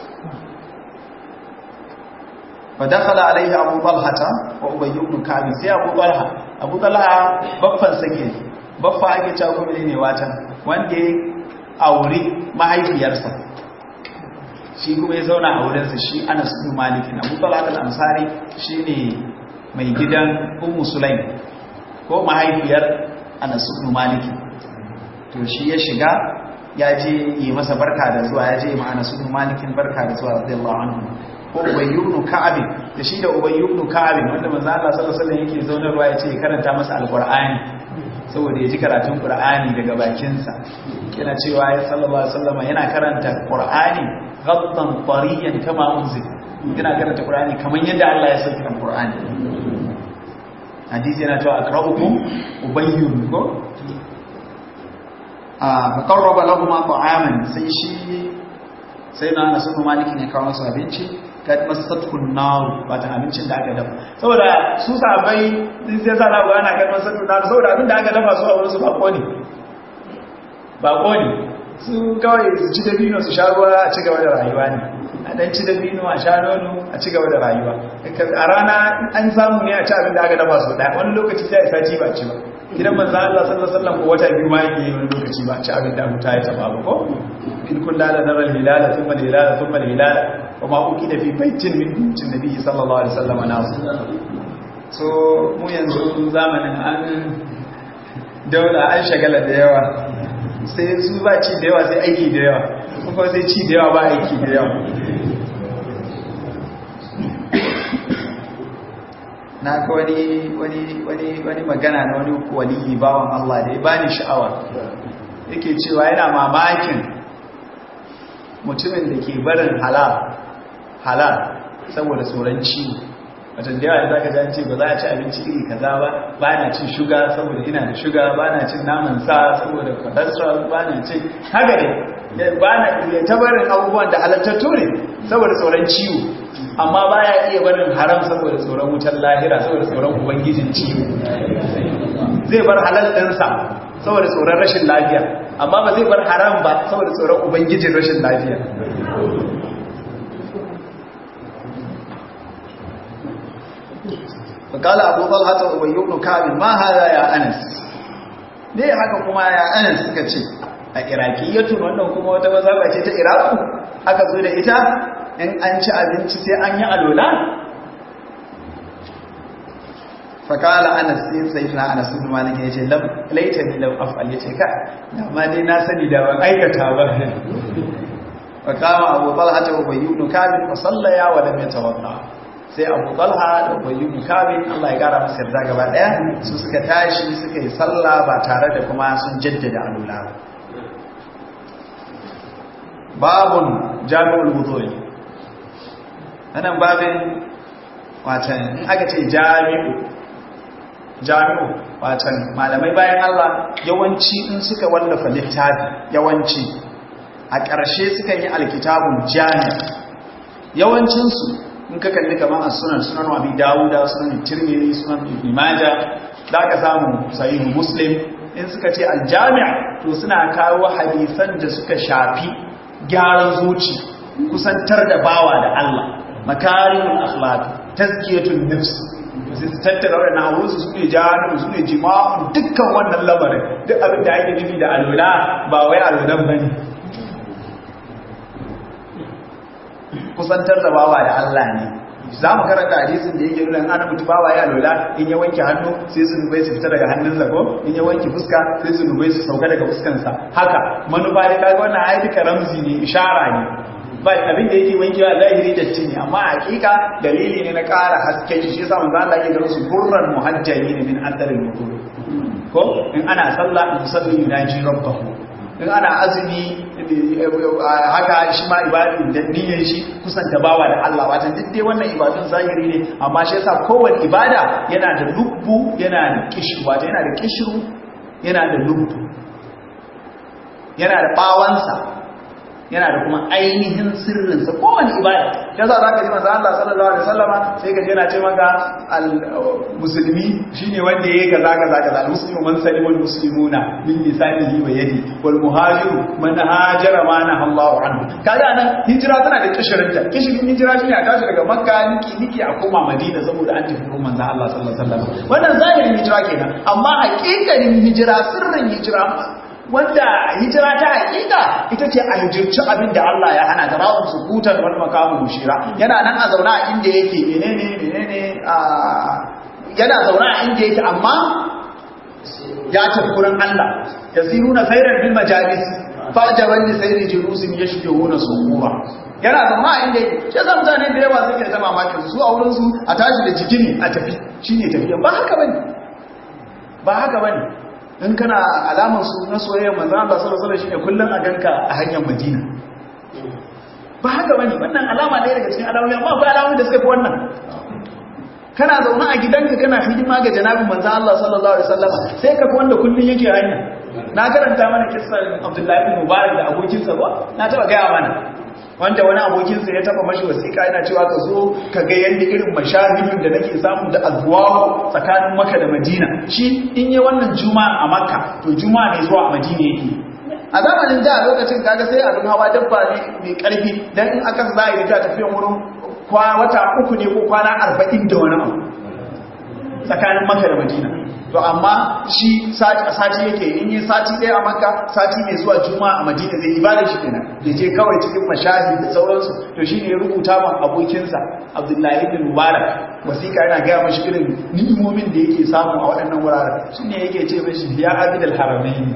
فدخل عليه أبو طلحة وأبي بن كعب سي أبو طلحة أبو طلحة بفن سكين بفا ake cewa kuma ne watan wanda ya aure mahaifiyarsa shi kuma ya zauna a wurinsa shi Anas bin Malik Abu Talha al-Ansari shine mai gidan Ummu Sulaim ko mahaifiyar Anas bin Malik to shi ya shiga ya je yi masa barka da zuwa ya je ma Anas bin Malik barka da zuwa radiyallahu anhu ko Ubay ibn Ka'ab da shi da Ubay ibn Ka'ab wanda manzo Allah sallallahu alaihi wasallam yake zaunarwa ya ce karanta masa alqur'ani saboda ya ji karatun qur'ani daga bakinsa yana cewa ya sallallahu alaihi wasallam yana karanta qur'ani ghaddan tariyan kama unzil yana karanta qur'ani kaman yadda Allah ya sauke qur'ani hadisi yana cewa aqra'ukum ubayyun ko a faqarraba lahum ta'aman sai shi sai na nasu maliki ne kawo masu abinci kad masatkun nar ba ta abincin da aka dafa saboda su sabai din sai sa lagu ana kad masatkun nar saboda abin da aka dafa su a wurin su bako ne bako ne su kawai su ci dabino su sha ruwa a ci gaba da rayuwa ne a dan ci dabino a sha nono a ci gaba da rayuwa a rana an samu ne a ci abin da aka dafa su daya wani lokaci sai a sati ba ci ba gidan manzo Allah sallallahu alaihi wasallam ko wata biyu ma yake wani lokaci ba ci abin da mutai ta ba ko in kullu la nara al-hilala thumma al-hilala thumma al-hilala wa ma ukida fi baitin min buyutin nabi sallallahu alaihi wasallam nasu so mu yanzu zamanin an daula an shagala da yawa sai su ba ci da yawa sai aiki da yawa kuma sai ci da yawa ba aiki da yawa na ga wani wani wani wani magana na wani waliyi bawan Allah da ya bani sha'awa yake cewa yana mamakin mutumin da ke barin halal halal saboda tsoron ciwo wajen da yawa da zaka jan ce ba za a ci abinci iri kaza ba ba na cin shuga saboda ina da shuga ba na cin naman sa saboda cholesterol ba na cin haka ne ba na iya ta barin abubuwan da halattattu ne saboda tsoron ciwo amma ba ya iya barin haram saboda tsoron wutar lahira saboda tsoron ubangijin ciwo zai bar halal ɗinsa saboda tsoron rashin lafiya amma ba zai bar haram ba saboda tsoron ubangijin rashin lafiya فقال أبو طلحة وأبي بن كعب ما هذا يا أنس ne haka kuma ya anan suka ce a iraqiyatu wannan kuma wata mazhaba ce ta iraqu aka zo da ita in an ci abinci sai an yi alola fakala anas sai sai na anas bin malik ya ce lam laita ni lam af'al ya ce ka da ma dai na sani da ban aikata ba fakama abu talha ta ubayy ibn kabir fa sallaya wa lam yatawadda sai abu talha da bayu mukabin Allah ya kara masa yarda gaba daya su suka tashi suka yi sallah ba tare da kuma sun jaddada alula babun jami'ul wudu'i anan babin watan in aka ce jami'u jami'u watan malamai bayan Allah yawanci in suka wallafa littafi yawanci a ƙarshe suka yi alkitabun jami' yawancinsu in ka kalli kamar a sunan sunan abi dawuda sunan tirmidhi sunan ibn majah za ka samu sahihu muslim in suka ce aljami' to suna kawo hadisan da suka shafi gyaran zuci kusantar da bawa da Allah makarimul akhlaq tazkiyatun nafs sai su tattara wannan abubuwan su ne jami'u su ne jima'un dukkan wannan lamarin duk abin da ake nufi da alwala ba wai alwalan bane kusantar da bawa da Allah ne za mu karanta hadisin da yake nuna ana mutu bawa ya lola in ya wanke hannu sai su nubai su fita daga hannunsa ko in ya wanke fuska sai su nubai su sauka daga fuskansa haka manufa da kaga wannan ayi duka ramzi ne ishara ne ba abin da yake wankewa zahiri datti ne amma hakika dalili ne na ƙara haske shi yasa manzo Allah ya ga su burran muhajjalin min atharil wudu ko in ana sallah musalli yunaji rabbahu in ana azumi haka shi ma ibadin da niyyar shi kusanta bawa da Allah wata duk dai wannan ibadun zahiri ne amma shi yasa kowanne ibada yana da lubbu yana da kishru wata yana da kishru yana da lubbu yana da bawansa yana da kuma ainihin sirrinsa kowane ibada ya za ka ji manzo Allah sallallahu alaihi wasallama sai ka je yana ce maka al musulmi shine wanda yake kaza kaza kaza al muslimu man salima al muslimuna min lisanihi wa yadi wal muhajiru man hajara ma na Allahu anhu kaga nan hijira tana da kishirinta kishirin hijira shine a tashi daga makka niki niki a koma madina saboda an tafi kuma manzo Allah sallallahu alaihi wasallam wannan zahirin hijira kenan amma hakikanin hijira sirrin hijira wanda hijira ta hakika ita ce a hijirci abin da Allah ya hana ta rawun sukutan wani makamu mushira yana nan a zauna a inda yake menene menene a yana zauna a inda yake amma ya tafi wurin Allah yasiruna sayran bil majalis fajaban li sayri julusin yashbihuna suqura yana zauna a inda yake shi yasa mutane da yawa suke ta mamakin su a wurin su a tashi da jikini a tafi shine tafiya ba haka bane ba haka bane in kana alamar su na soyayyar manzon Allah sallallahu alaihi wasallam shine kullun a ganka a hanyar Madina ba haka bane wannan alama ne daga cikin alamomi amma akwai alamomi da suka fi wannan kana zaune a gidanka kana hidima ga janabin manzon Allah sallallahu alaihi wasallam sai ka fi wanda kullun yake hanya na karanta mana kissan Abdullahi ibn Mubarak da abokinsa ba na taba gaya mana wanda wani abokinsa ya taba mashi wasiƙa yana cewa ka zo ka ga yadda irin mashahidin da nake samu da azwawo tsakanin maka da madina shi in yi wannan juma'a a makka to juma'a ne zuwa a madina yake a zamanin da lokacin kaga sai abin hawa dabba ne mai karfi dan in aka za a yi ta tafiyan wurin wata uku ne ko kwana arba'in da wani abu tsakanin maka da madina to amma shi sati yake in yi sati ɗaya a makka sati mai zuwa juma'a a madina zai ibada shi kenan ya je kawai cikin mashahi da sauransu to shi ne ya rubuta ma abokinsa abdullahi bin mubarak wasiƙa yana gaya mashi irin ni'imomin da yake samu a waɗannan wuraren shi ne yake ce mashi ya abid al-haramain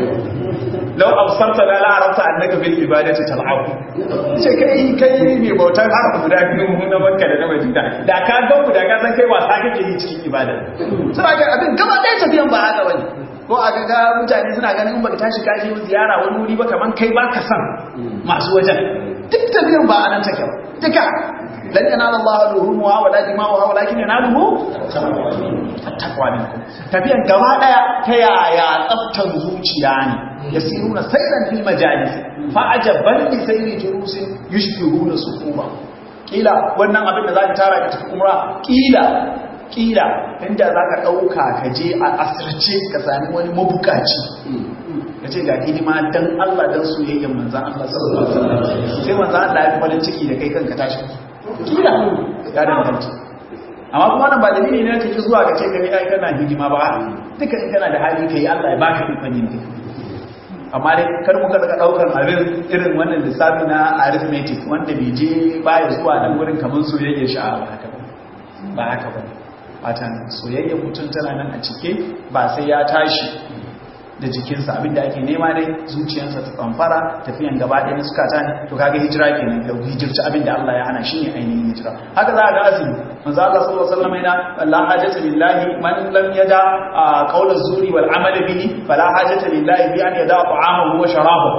law absarta la la'arafta annaka bil ibadati tal'ab ce kai kai ne bautar haram guda biyu na makka da na madina da ka ga da ka san kai wasa kake yi cikin ibada sai ga abin gaba ɗaya tafiyan ba haka bane ko a ga mutane suna ganin in baka tashi ka je ziyara wani wuri ba kaman kai ba ka san masu wajen duk tafiyan ba anan take ba duka lan yanala Allah ruhumuha wala dima'uha walakin yanaluhu taqwa minkum tafiyan gaba ɗaya ta yaya tsaftan zuciya ne yasiruna sayran fil majalis fa ajaban li sayri jurusin yushbihuna sukuba kila wannan abin da zaka tara ka tafi umra kila kila inda za ka ɗauka ka je a asirce ka sami wani mabukaci ka ce ga hidima don Allah don soyayyen manzan Allah sallallahu alaihi wasallam sai manzan Allah ya fi farin ciki da kai kanka tashi kila ya danganta amma kuma wannan ba dalili ne kake zuwa ka ce gani ai kana hidima ba duka in kana da hali kai Allah ya baka ikon yin duka amma dai kar muka daga daukar abin irin wannan lissafi na arithmetic wanda bai je baya zuwa nan gurin kamar soyayya sha'a ba haka ba haka ba watan soyayya mutum tana nan a cike ba sai ya tashi da jikinsa abinda ake nema dai zuciyarsa ta tsamfara tafiyan gaba ɗaya na sukata ne to kaga hijira kenan da hijirci abinda Allah ya hana shi ne ainihin hijira haka za a ga azumi manzo Allah sallallahu alaihi wasallam yana la hajata lillahi man lam yada qawla zuri wal amali bihi fala hajata lillahi bi an yada ta'amahu wa sharabahu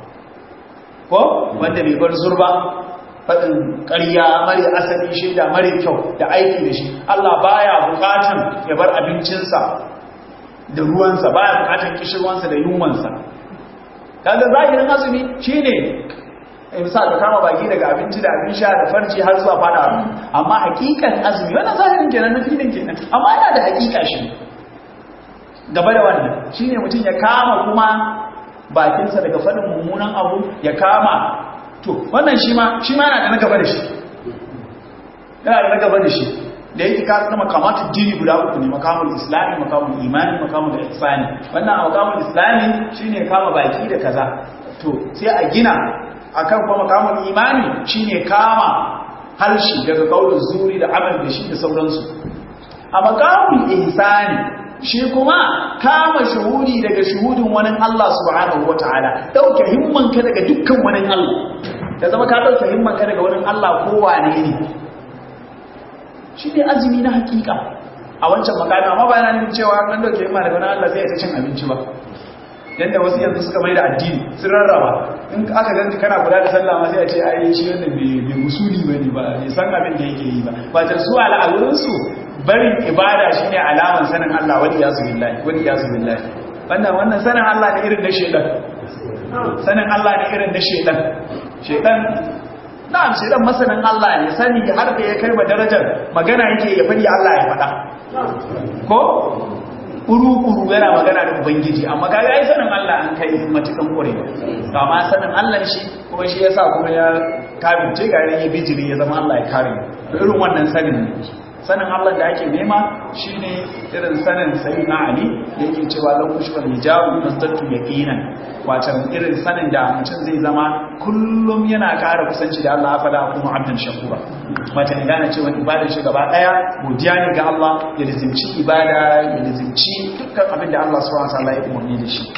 ko wanda bai bar zurba faɗin ƙarya mara asali shaida mara kyau da aiki da shi Allah baya bukatan ya bar abincinsa da ruwansa baya bukatan kishirwansa da yunwansa kaga zahirin azumi shine misal ka kama baki daga abinci da abin sha da farci har zuwa fada amma hakikan azumi wannan zahirin kenan na filin kenan amma yana da hakika shi gaba da wannan shine mutum ya kama kuma bakinsa daga faɗin mummunan abu ya kama to wannan shi ma shi ma yana da na gaba da shi yana da na gaba da shi da yake ka zama kamata dini guda uku ne makamul islami makamul imani makamul ihsani wannan a makamul islami shine kama baki da kaza to sai a gina akan kuma makamul imani shine kama halshi daga kaulin zuri da amal da shi da sauransu a makamul ihsani shi kuma kama shuhudi daga shuhudin wani Allah subhanahu wataala dauke himmanka daga dukkan wani Allah da zama ka dauke himmanka daga wani Allah ko wane ne shi ne azumi na hakika a wancan makami amma ba yana nufin cewa an dauke himma daga wani Allah sai ya ta cin abinci ba yadda wasu yanzu suka mai da addini sun rarraba in aka ganci kana kula da sallah ma sai a ce ai shi wannan bai musuli bane ba bai san abin da yake yi ba ba ta su al'amuran su barin ibada shine alaman sanin Allah wani yasu billahi wani yasu billahi wannan wannan sanin Allah ne irin na shedan sanin Allah ne irin na shedan shedan na'am shedan masanin Allah ne sani har da ya kai ba darajar magana yake ya fadi Allah ya faɗa ko kuru-kuru yana magana da ubangiji amma kaga ai sanin Allah an kai matukan kure ba ma sanin Allah shi kuma shi yasa kuma ya kabince ga ya bijiri ya zama Allah ya kare irin wannan sanin ne sanin Allah da ake nema shine irin sanin sayyidina Ali da yake cewa lau kushwal hijabu nastattu yaqinan wato irin sanin da mutum zai zama kullum yana ƙara kusanci da Allah afala kuma abdan shakura mata ne gane cewa ibadar shi gaba daya godiya ne ga Allah ya lazimci ibada ya lazimci dukkan abin da Allah subhanahu wa ta'ala ya umarni da shi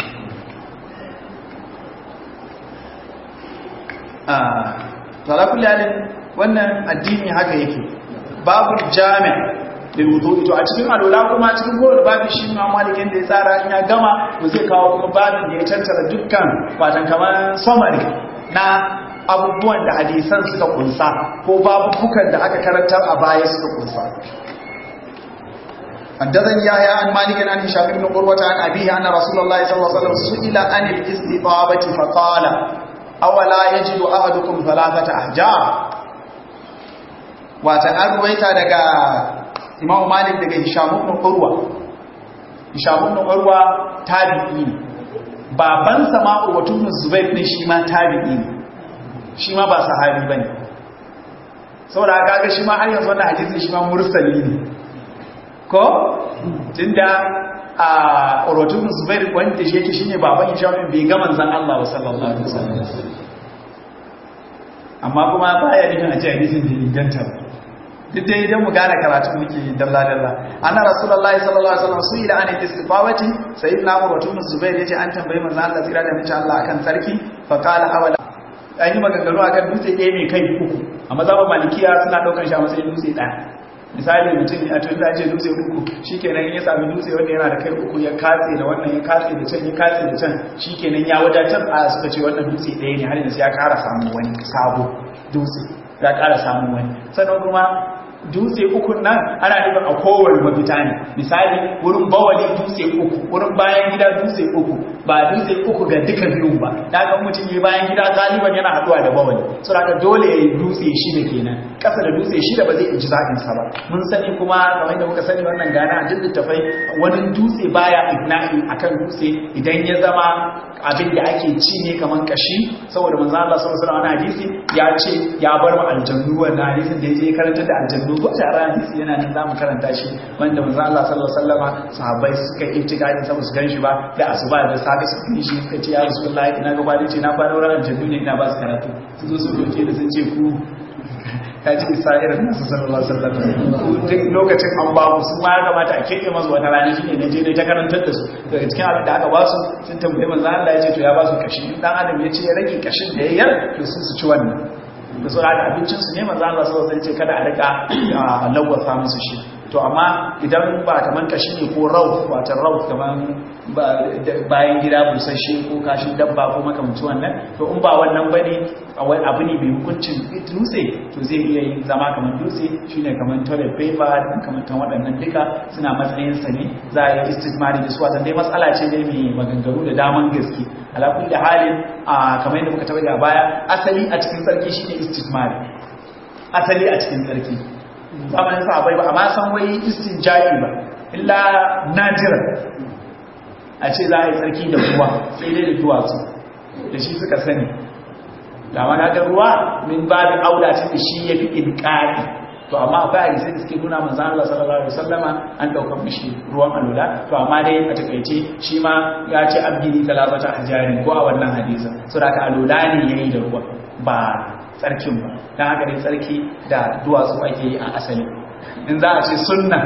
ah to kulli halin wannan addini haka yake babu jami' lil wudu'i to a cikin alwala kuma cikin kowane babu shi ma malikin da ya tsara in ya gama to zai kawo kuma babin da ya tantara dukkan watan kamar summary na abubuwan da hadisan suka kunsa ko babubukan da aka karantar a baya suka kunsa حدثني يحيى عن مالك عن هشام بن قروة عن أبيه أن رسول الله صلى الله عليه وسلم سئل عن الاستطابة فقال أولا يجد أحدكم ثلاثة أحجار wata an ruwaita daga imam malik daga hishamun ibn urwa hishamun ibn urwa tabi'i ne babansa ma urwatu ibn zubair din shi ma tabi'i ne shi ma ba sahabi bane saboda kaga shi ma har yanzu wannan hadisin shi ma mursali ne ko tunda a urwatu ibn zubair wanda shi yake shine baban hishamun bai ga manzon Allah sallallahu alaihi wasallam amma kuma baya nufin a ce hadisin bai inganta ba duk dai idan mu gane karatu muke dalla dalla anna rasulullahi sallallahu alaihi wasallam su ila an istifawati sayyidina Umar wa Ibn Zubair yace an tambayi manzo Allah tsira da mace Allah akan sarki fa qala awala an yi maganganu akan dutse ɗaya mai kai uku amma zaman malikiya suna daukar shi a matsayin dutse ɗaya misali mutum a tun da ce dutse uku shikenan ya sami dutse wanda yana da kai uku ya katse da wannan ya katse da can ya katse da can shikenan ya wadatar a suka ce wannan dutse ɗaya ne har yanzu ya ƙara samun wani sabo dutse ya ƙara samun wani sannan kuma dutse uku nan ana nufin a kowane mafita ne misali wurin bawali dutse uku wurin bayan gida dutse uku ba dutse uku ga duka biyun ba daga mutum yi bayan gida galiban yana haduwa da bawali so daga dole ya yi dutse shida kenan kasa da dutse shida ba zai inji zaɓin sa ba mun sani kuma kamar da muka sani wannan gana a duk tafai wani dutse baya igna'i akan dutse idan ya zama abin da ake ci ne kamar kashi saboda manzo Allah sallallahu alaihi hadisi ya ce ya bar mu aljannu wannan hadisin da yake karanta da aljannu ko tare hadisi yana nan zamu karanta shi wanda manzo Allah sallallahu alaihi wasallama sahabbai suka yi tikadi saboda su ganshi ba da asuba da safe su yi shi suka ce ya rasulullahi ina ga bani ce na fara wurin aljannu ne ina ba su karatu su zo su roke da sun ce ku ka ji isa irin nasu sallallahu alaihi wasallam duk lokacin an ba mu su ma ya kamata a keke masu wata rana shine na je ne ta karantar da su daga cikin abin da aka ba su sun tambaye manzo Allah ya ce to ya ba su kashi dan adam ya ce ya rage kashin da ya yar to sun su ci wannan da su da abincin su ne manzo Allah sallallahu alaihi wasallam ya ce kada a rika lawwafa musu shi to amma idan ba kaman kashi ne ko rauf wata rauf kaman bayan gida busasshe ko kashin dabba ko makamancin wannan to in ba wannan bane abu ne mai hukuncin dutse to zai iya yin zama kamar dutse shine kamar toilet paper da makamantan waɗannan duka suna matsayin sa ne za a yi istismari da su watan dai matsala ce ne mai maganganu da daman gaske ala kulli halin a kamar yadda muka tabbata a baya asali a cikin sarki shine istismari asali a cikin sarki zamanin sahabbai ba amma san wai istinja'i ba illa nadira a ce za a yi tsarki da ruwa sai dai da duwatsu da shi suka sani da wani ga ruwa min babin aula ce da shi ya fi inƙari to amma akwai hadisai da suke nuna manzan Allah sallallahu alaihi wasallama an daukar mishi ruwan alula to amma dai a takaice shi ma ya ce abdini talabata hajari ko a wannan hadisa saboda ka alula ne yayi da ruwa ba tsarkin ba don haka dai tsarki da duwatsu ake yi a asali in za a ce sunna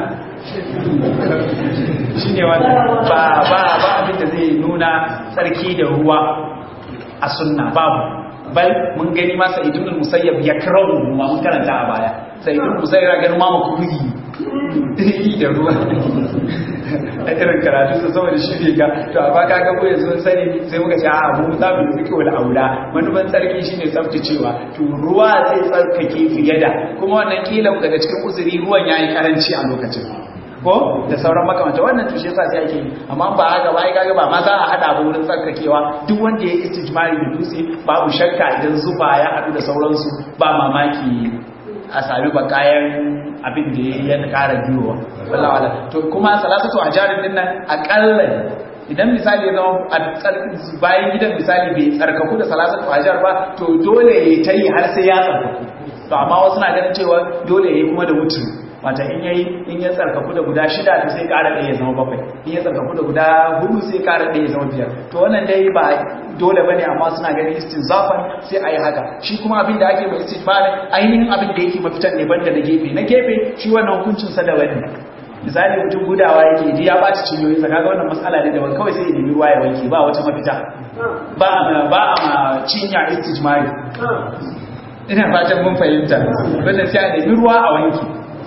shi ne wanda ba ba ba abinda zai nuna tsarki da ruwa a sunna babu bal mun gani masa idunul musayyab ya karamu ma mun karanta a baya sai idunul musayyab ya gani ma mu kuyi da ruwa a irin karatu su saboda shi ne ga to a baka ga koyi sun sani sai muka ce a abu za mu yi wal aula manufan tsarki shine tsaftacewa to ruwa zai tsarkake fiye da kuma wannan kila daga cikin uzuri ruwan yayi karanci a lokacin ko da sauran makamanta wannan to shi yasa sai ake yi amma ba haka ba ai kaga ba ma za a hada ba wurin tsarkakewa duk wanda ya istijmari da dutse babu shakka idan zuba ya hadu da sauransu ba mamaki a sami bakayan abin da ya kara biyowa wallah wala to kuma salatatu ajarin din nan akalla idan misali ya zama a bayan gidan misali bai tsarkaku da salatatu ajar ba to dole ya ta yi har sai ya tsarkaku to amma wasu na ganin cewa dole ya yi kuma da mutum mata in yayi in ya tsarkaku da guda shida to sai ƙara ɗaya ya zama bakwai in ya tsarkaku da guda hudu sai ƙara ɗaya ya zama biyar to wannan dai ba dole bane amma suna ganin istinzafan sai a yi haka shi kuma abin da ake mai istighfarin ainihin abin da yake mafitan ne banda na gefe na gefe shi wannan hukuncin sa da wani misali mutum gudawa yake ji ya ɓaci cinyoyi sa kaga wannan matsala ne da wani kawai sai ya nemi ruwa ya wanke ba wata mafita ba a ba a ma cinya istijmari ina fatan mun fahimta wannan sai a nemi ruwa a wanke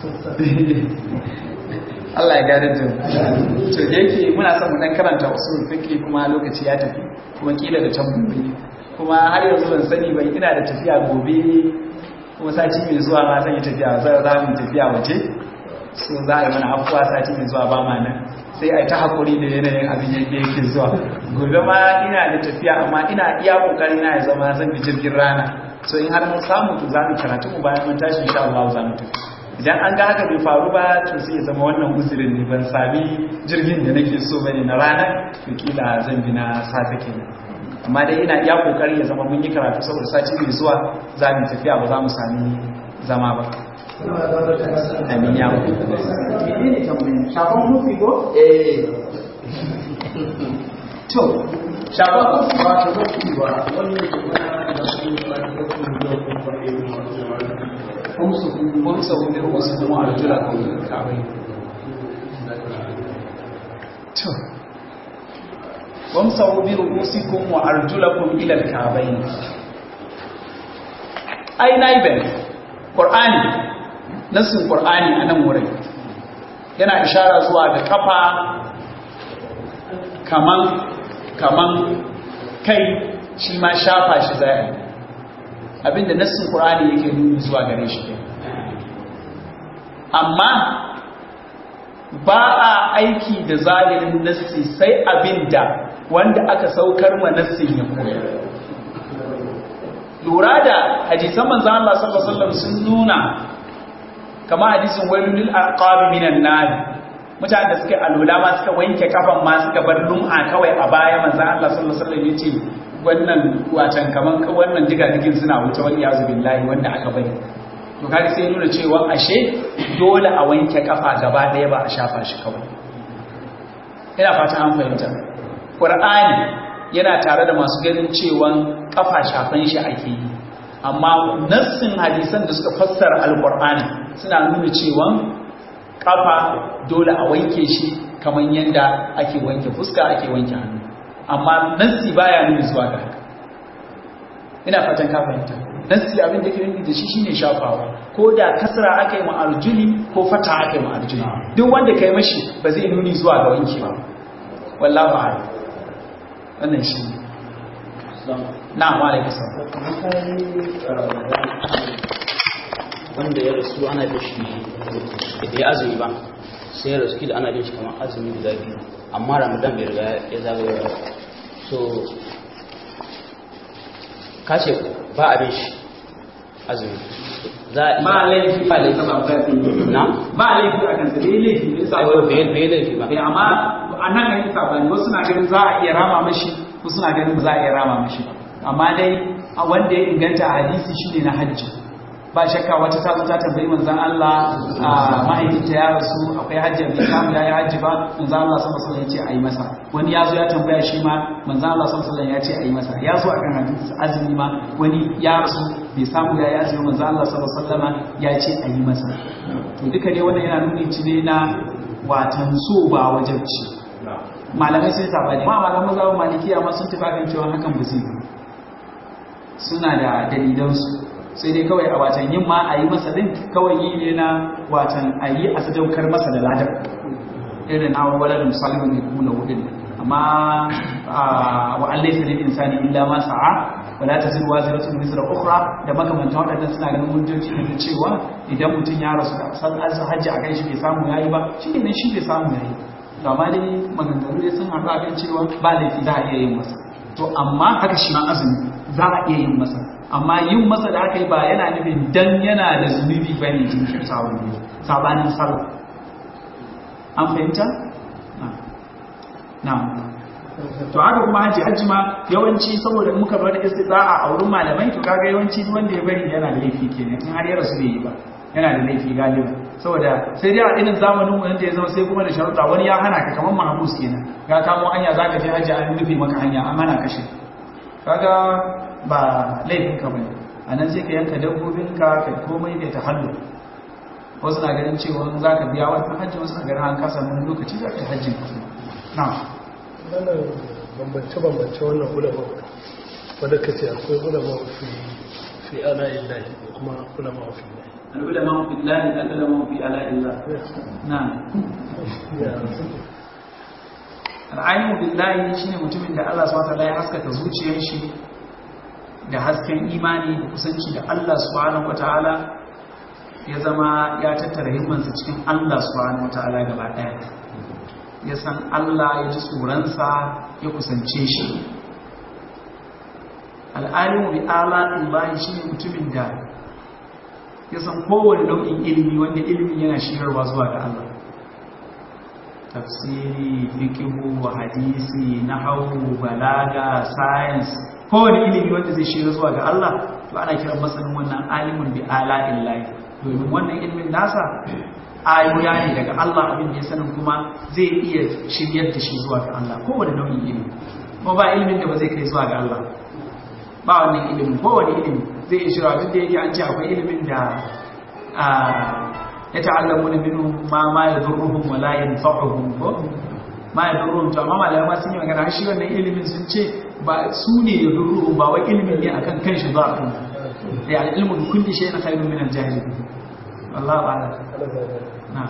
Allah ya gane da to da yake muna son mu dan karanta usul fiqh kuma lokaci ya tafi kuma kila da tambayoyi kuma har yanzu ban sani ba ina da tafiya gobe kuma sati mai zuwa ma zan yi tafiya zan za mu tafiya waje so za a yi mana afuwa sati mai zuwa ba ma nan sai a yi ta hakuri da yanayin abin yadda yake zuwa gobe ma ina da tafiya amma ina iya kokari na ya zama zan bi jirgin rana so in har mun samu to za mu karatu mu bayan mun tashi insha Allah za mu tafi idan an ga haka bai faru ba to sai ya zama wannan uzurin ne ban sami jirgin da nake so bane na rana to kila zan bi na safe kenan amma dai ina iya kokari ya zama mun yi karatu saboda sati mai zuwa za mu tafiya ba za mu sami zama ba amin ya mutu shafon hufi ko? eh to shafon hufi ba ta hufi ba kumsa wani wasu kuma a jula kawai to wamsahu bi ru'usikum wa arjulakum ila al-ka'bayn ai naiben qur'ani nasin qur'ani anan wurin yana ishara zuwa ga kafa kaman kaman kai shi ma shafa shi zai abinda nasin qur'ani yake nuni zuwa gare shi amma ba a aiki da zahirin nassi sai abinda wanda aka saukar ma nassin ya koya lura da hadisan manzon Allah sallallahu alaihi wasallam sun nuna kamar hadisin wailul lil aqabi minan nar mutanen da suka alula ma suka wanke kafan ma suka bar lum'a kawai a baya manzon Allah sallallahu alaihi wasallam yace wannan watan kaman wannan diga-digin suna wuce wal iyazu billahi wanda aka bari to kaga sai nuna cewa ashe dole a wanke kafa gaba daya ba a shafa shi kawai ina fata an fahimta qur'ani yana tare da masu ganin cewa kafa shafan shi ake yi amma nassin hadisan da suka fassara alqur'ani suna nuna cewa kafa dole a wanke shi kamar yadda ake wanke fuska ake wanke hannu amma nassi baya nuna zuwa ga haka ina fatan ka fahimta nassi abin da ke nuni da shi shine shafawa ko da kasra aka yi ma'arjuli ko fata aka yi ma'arjuli duk wanda kai mashi ba zai nuni zuwa ga wanki ba wallahu a'lam wannan shi ne na'am wa alaikum wanda ya rasu ana da shi da ya azumi ba sai ya rasu kila ana bin shi kamar azumi guda biyu amma ramadan bai riga ya zagaye ba so kashe ba abin shi azumi za a ba laifi ba laifi ba na ba laifi a kansa bai laifi ne sa bai bai laifi ba Eh, amma a nan an yi sabani wasu na ganin za a iya rama mashi wasu na ganin ba za a iya rama mashi ba amma dai a wanda ya inganta a hadisi shine na hajji ba shakka wata ta zo ta tambayi manzon Allah a mahaifinta ya rasu akwai hajji bai samu ya yi hajji ba manzon Allah sallallahu alaihi wasallam ya ce a yi masa wani ya zo ya tambaya shi ma manzon Allah sallallahu alaihi wasallam ya ce a yi masa ya zo akan hadisi azumi ma wani ya rasu bai samu ya yi azumi manzon Allah sallallahu alaihi wasallam ya ce a yi masa to duka dai wannan yana nuni ci ne na watan so ba wajabci malamai sai sabani ma malaman mazhabin malikiya ma sun tafi kan cewa hakan ba zai yi suna da dalilansu sai dai kawai a watan yin ma a yi masa din kawai yi ne na watan a yi a sadaukar masa da ladar irin awon walar misalin ne kula hudun amma wa allai sanin insani illa ma sa'a wala ta zirwa ziratun misra ukhra da makamantan waɗannan suna ganin hujjoji ne da cewa idan mutum ya rasu da san an hajji a kan shi bai samu yayi ba shi ne shi bai samu yayi to amma dai maganganu dai sun haɗu a kan cewa ba laifi za a iya yin masa to amma haka shi ma azumi za a iya yin masa amma yin masa da aka yi ba yana nufin dan yana da zunubi ba ne jinkirtawa ne sabanin sallah an fahimta? na to haka kuma hajji hajji ma yawanci saboda muka bar istida'a a wurin malamai to kaga yawanci duk wanda ya bari yana da laifi kenan in har ya rasu bai yi ba yana da laifi galiba saboda sai dai a irin zamanin mu da ya zama sai kuma da sharuɗa wani ya hana ka kamar mahabus kenan ka kamo hanya zaka je hajji an rufe maka hanya an hana ka shi kaga ba laifin ka bane anan sai ka yanka dabbobin ka kai komai kai tahallu wasu na ganin cewa za ka biya wannan hajji wasu na ganin an kasa wani lokaci za ka yi hajjin ka na wannan bambance-bambance wannan ulama wadda ka ce akwai ulama fi fi ala illahi kuma ulama fi العلماء في الله العلماء في آلاء الله نعم al'alimu billahi shine mutumin da Allah subhanahu wataala ya haskaka zuciyar shi da hasken imani da kusanci da Allah subhanahu wataala ya zama ya tattara himmansa cikin Allah subhanahu wataala gaba daya ya san Allah ya ji tsoronsa ya kusance shi al'alimu bi ala'illahi shine mutumin da ya san kowane nau'in ilimi wanda ilimin yana shirarwa zuwa ga Allah tafsiri fikihu hadisi nahwu balaga science kowane ilimi wanda zai shirar zuwa ga Allah to ana kiran masanin wannan alimun bi ala'illahi domin wannan ilimin nasa ayoya ne daga Allah abin da ya sanin kuma zai iya shiryar da shi zuwa ga Allah kowane nau'in ilimi kuma ba ilimin da ba zai kai zuwa ga Allah ba wannan ilimin kowane ilimi zai iya shirya duk da yake an ce akwai ilimin da ya ta'allamu na minu ma ma ya zurruhun wa la yanfa'uhum ko ma ya zurruhun to amma malamai sun yi magana shi wannan ilimin sun ce ba su ne ya zurruhun ba wai ilimin ne akan kanshi ba a kan ya ilmu bi kulli shay'in khairun min al-jahil wallahu a'lam na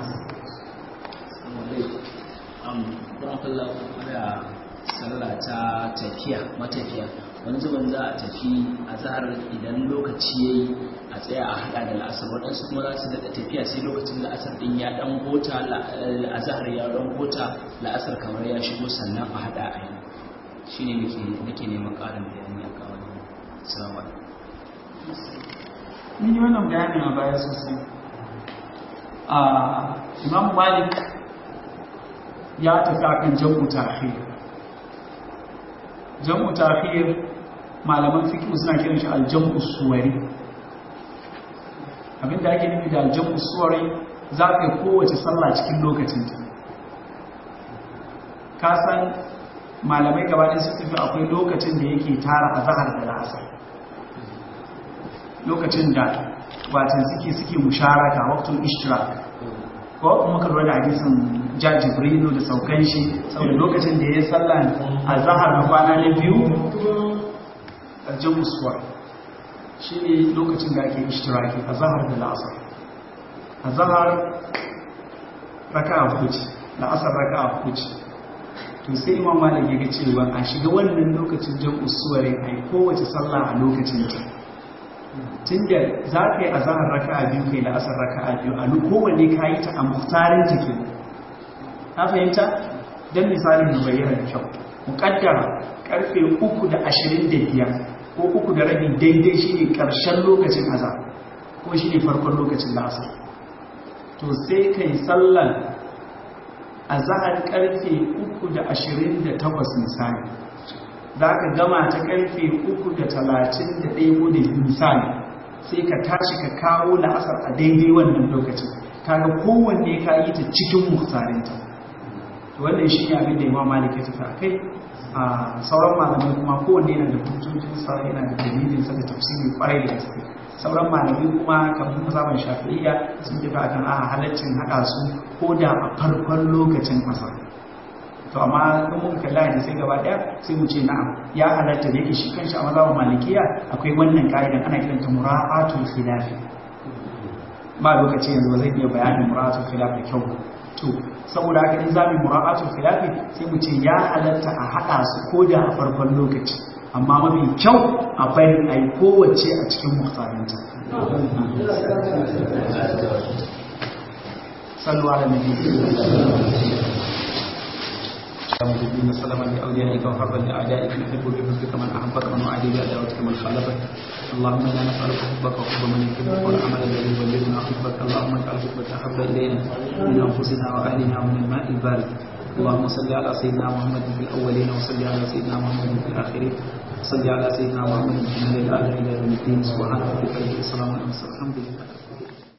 sallah ta tafiya matafiya wani zuban za a tafi a zahar idan lokaci ya yi a tsaya a hada da la'asar waɗansu kuma za su daɗa tafiya sai lokacin la'asar ɗin ya ɗan gota a zahar ya ɗan gota la'asar kamar ya shigo sannan a hada a yi shi ne nake neman ƙarin bayani a kawo salamu mun yi wannan bayanin a baya sosai a imam malik ya tafi akan jam'u ta'khir jam'u ta'khir malaman fiqh suna kiran shi al-jam'u suwari abinda ake nufi da al-jam'u suwari za ka yi kowace sallah cikin lokacin ta ka san malamai gabanin su tafi akwai lokacin da yake tara a zahar da la'asar lokacin da watan suke suke musharaka waqtul ishtirak ko kuma ka lura da hadisin ja jibrilu da saukan shi saboda lokacin da ya yi sallah a zahar na kwana na biyu a jamusuwa shi ne lokacin da ake ishtiraki a zahar da la'asar a zahar raka a hukuci la'asar raka a hukuci to sai imam malik ya ga cewa a shiga wannan lokacin jamusuwa ne a yi kowace sallah a lokacin ta tun da za ka yi a zahar raka a biyu kai la'asar raka a biyu a kowanne ka yi ta a muhtarin take na fahimta don misalin da bayyana da kyau muƙaddara karfe uku da ashirin da biyar ko uku da rabi daidai shi ne ƙarshen lokacin azar ko shi ne farkon lokacin la'asar to sai ka yi sallan a zahar karfe uku da ashirin da takwas misali za ka gama ta karfe uku da talatin da ɗaya ko da misali sai ka tashi ka kawo la'asar a daidai wannan lokacin kaga kowanne ka yi ta cikin muhtarinta wannan shi ne abin da imam malik ya tafi a kai a sauran malamai kuma kowanne yana da hujjojinsa yana da dalilinsa da tafsiri kwarai da gaske sauran malamai kuma kamar mazaban shafi'iyya sun tafi akan a halaccin haɗa su ko da a farkon lokacin asar to amma in mun kalla da sai gaba daya sai mu ce na'am ya halatta da yake shi kanshi a mazhabin malikiya akwai wannan ka'idan ana kiranta mura'atul khilaf ba lokaci yanzu ba zai iya bayanin mura'atul khilaf da kyau to saboda haka in zamu mura'atul khilaf sai mu ce ya halatta a hada su koda a farkon lokaci amma mafi kyau a bari a yi kowace a cikin muhtarinta sallu ala nabi المجدين سلما لأوليائك وحربا لأعدائك نحب بحبك من أحبك ومن أعدي بعداوتك من خالفك اللهم إنا نسألك حبك وحب من يحبك والعمل الذي يبلغنا حبك اللهم اجعل حبك أحب إلينا من أنفسنا وأهلنا ومن الماء البارد اللهم صل على سيدنا محمد في الأولين وصل على سيدنا محمد في الآخرين صل على سيدنا محمد في الأعلى إلى يوم الدين سبحان ربك رب العزة عما يصفون الحمد لله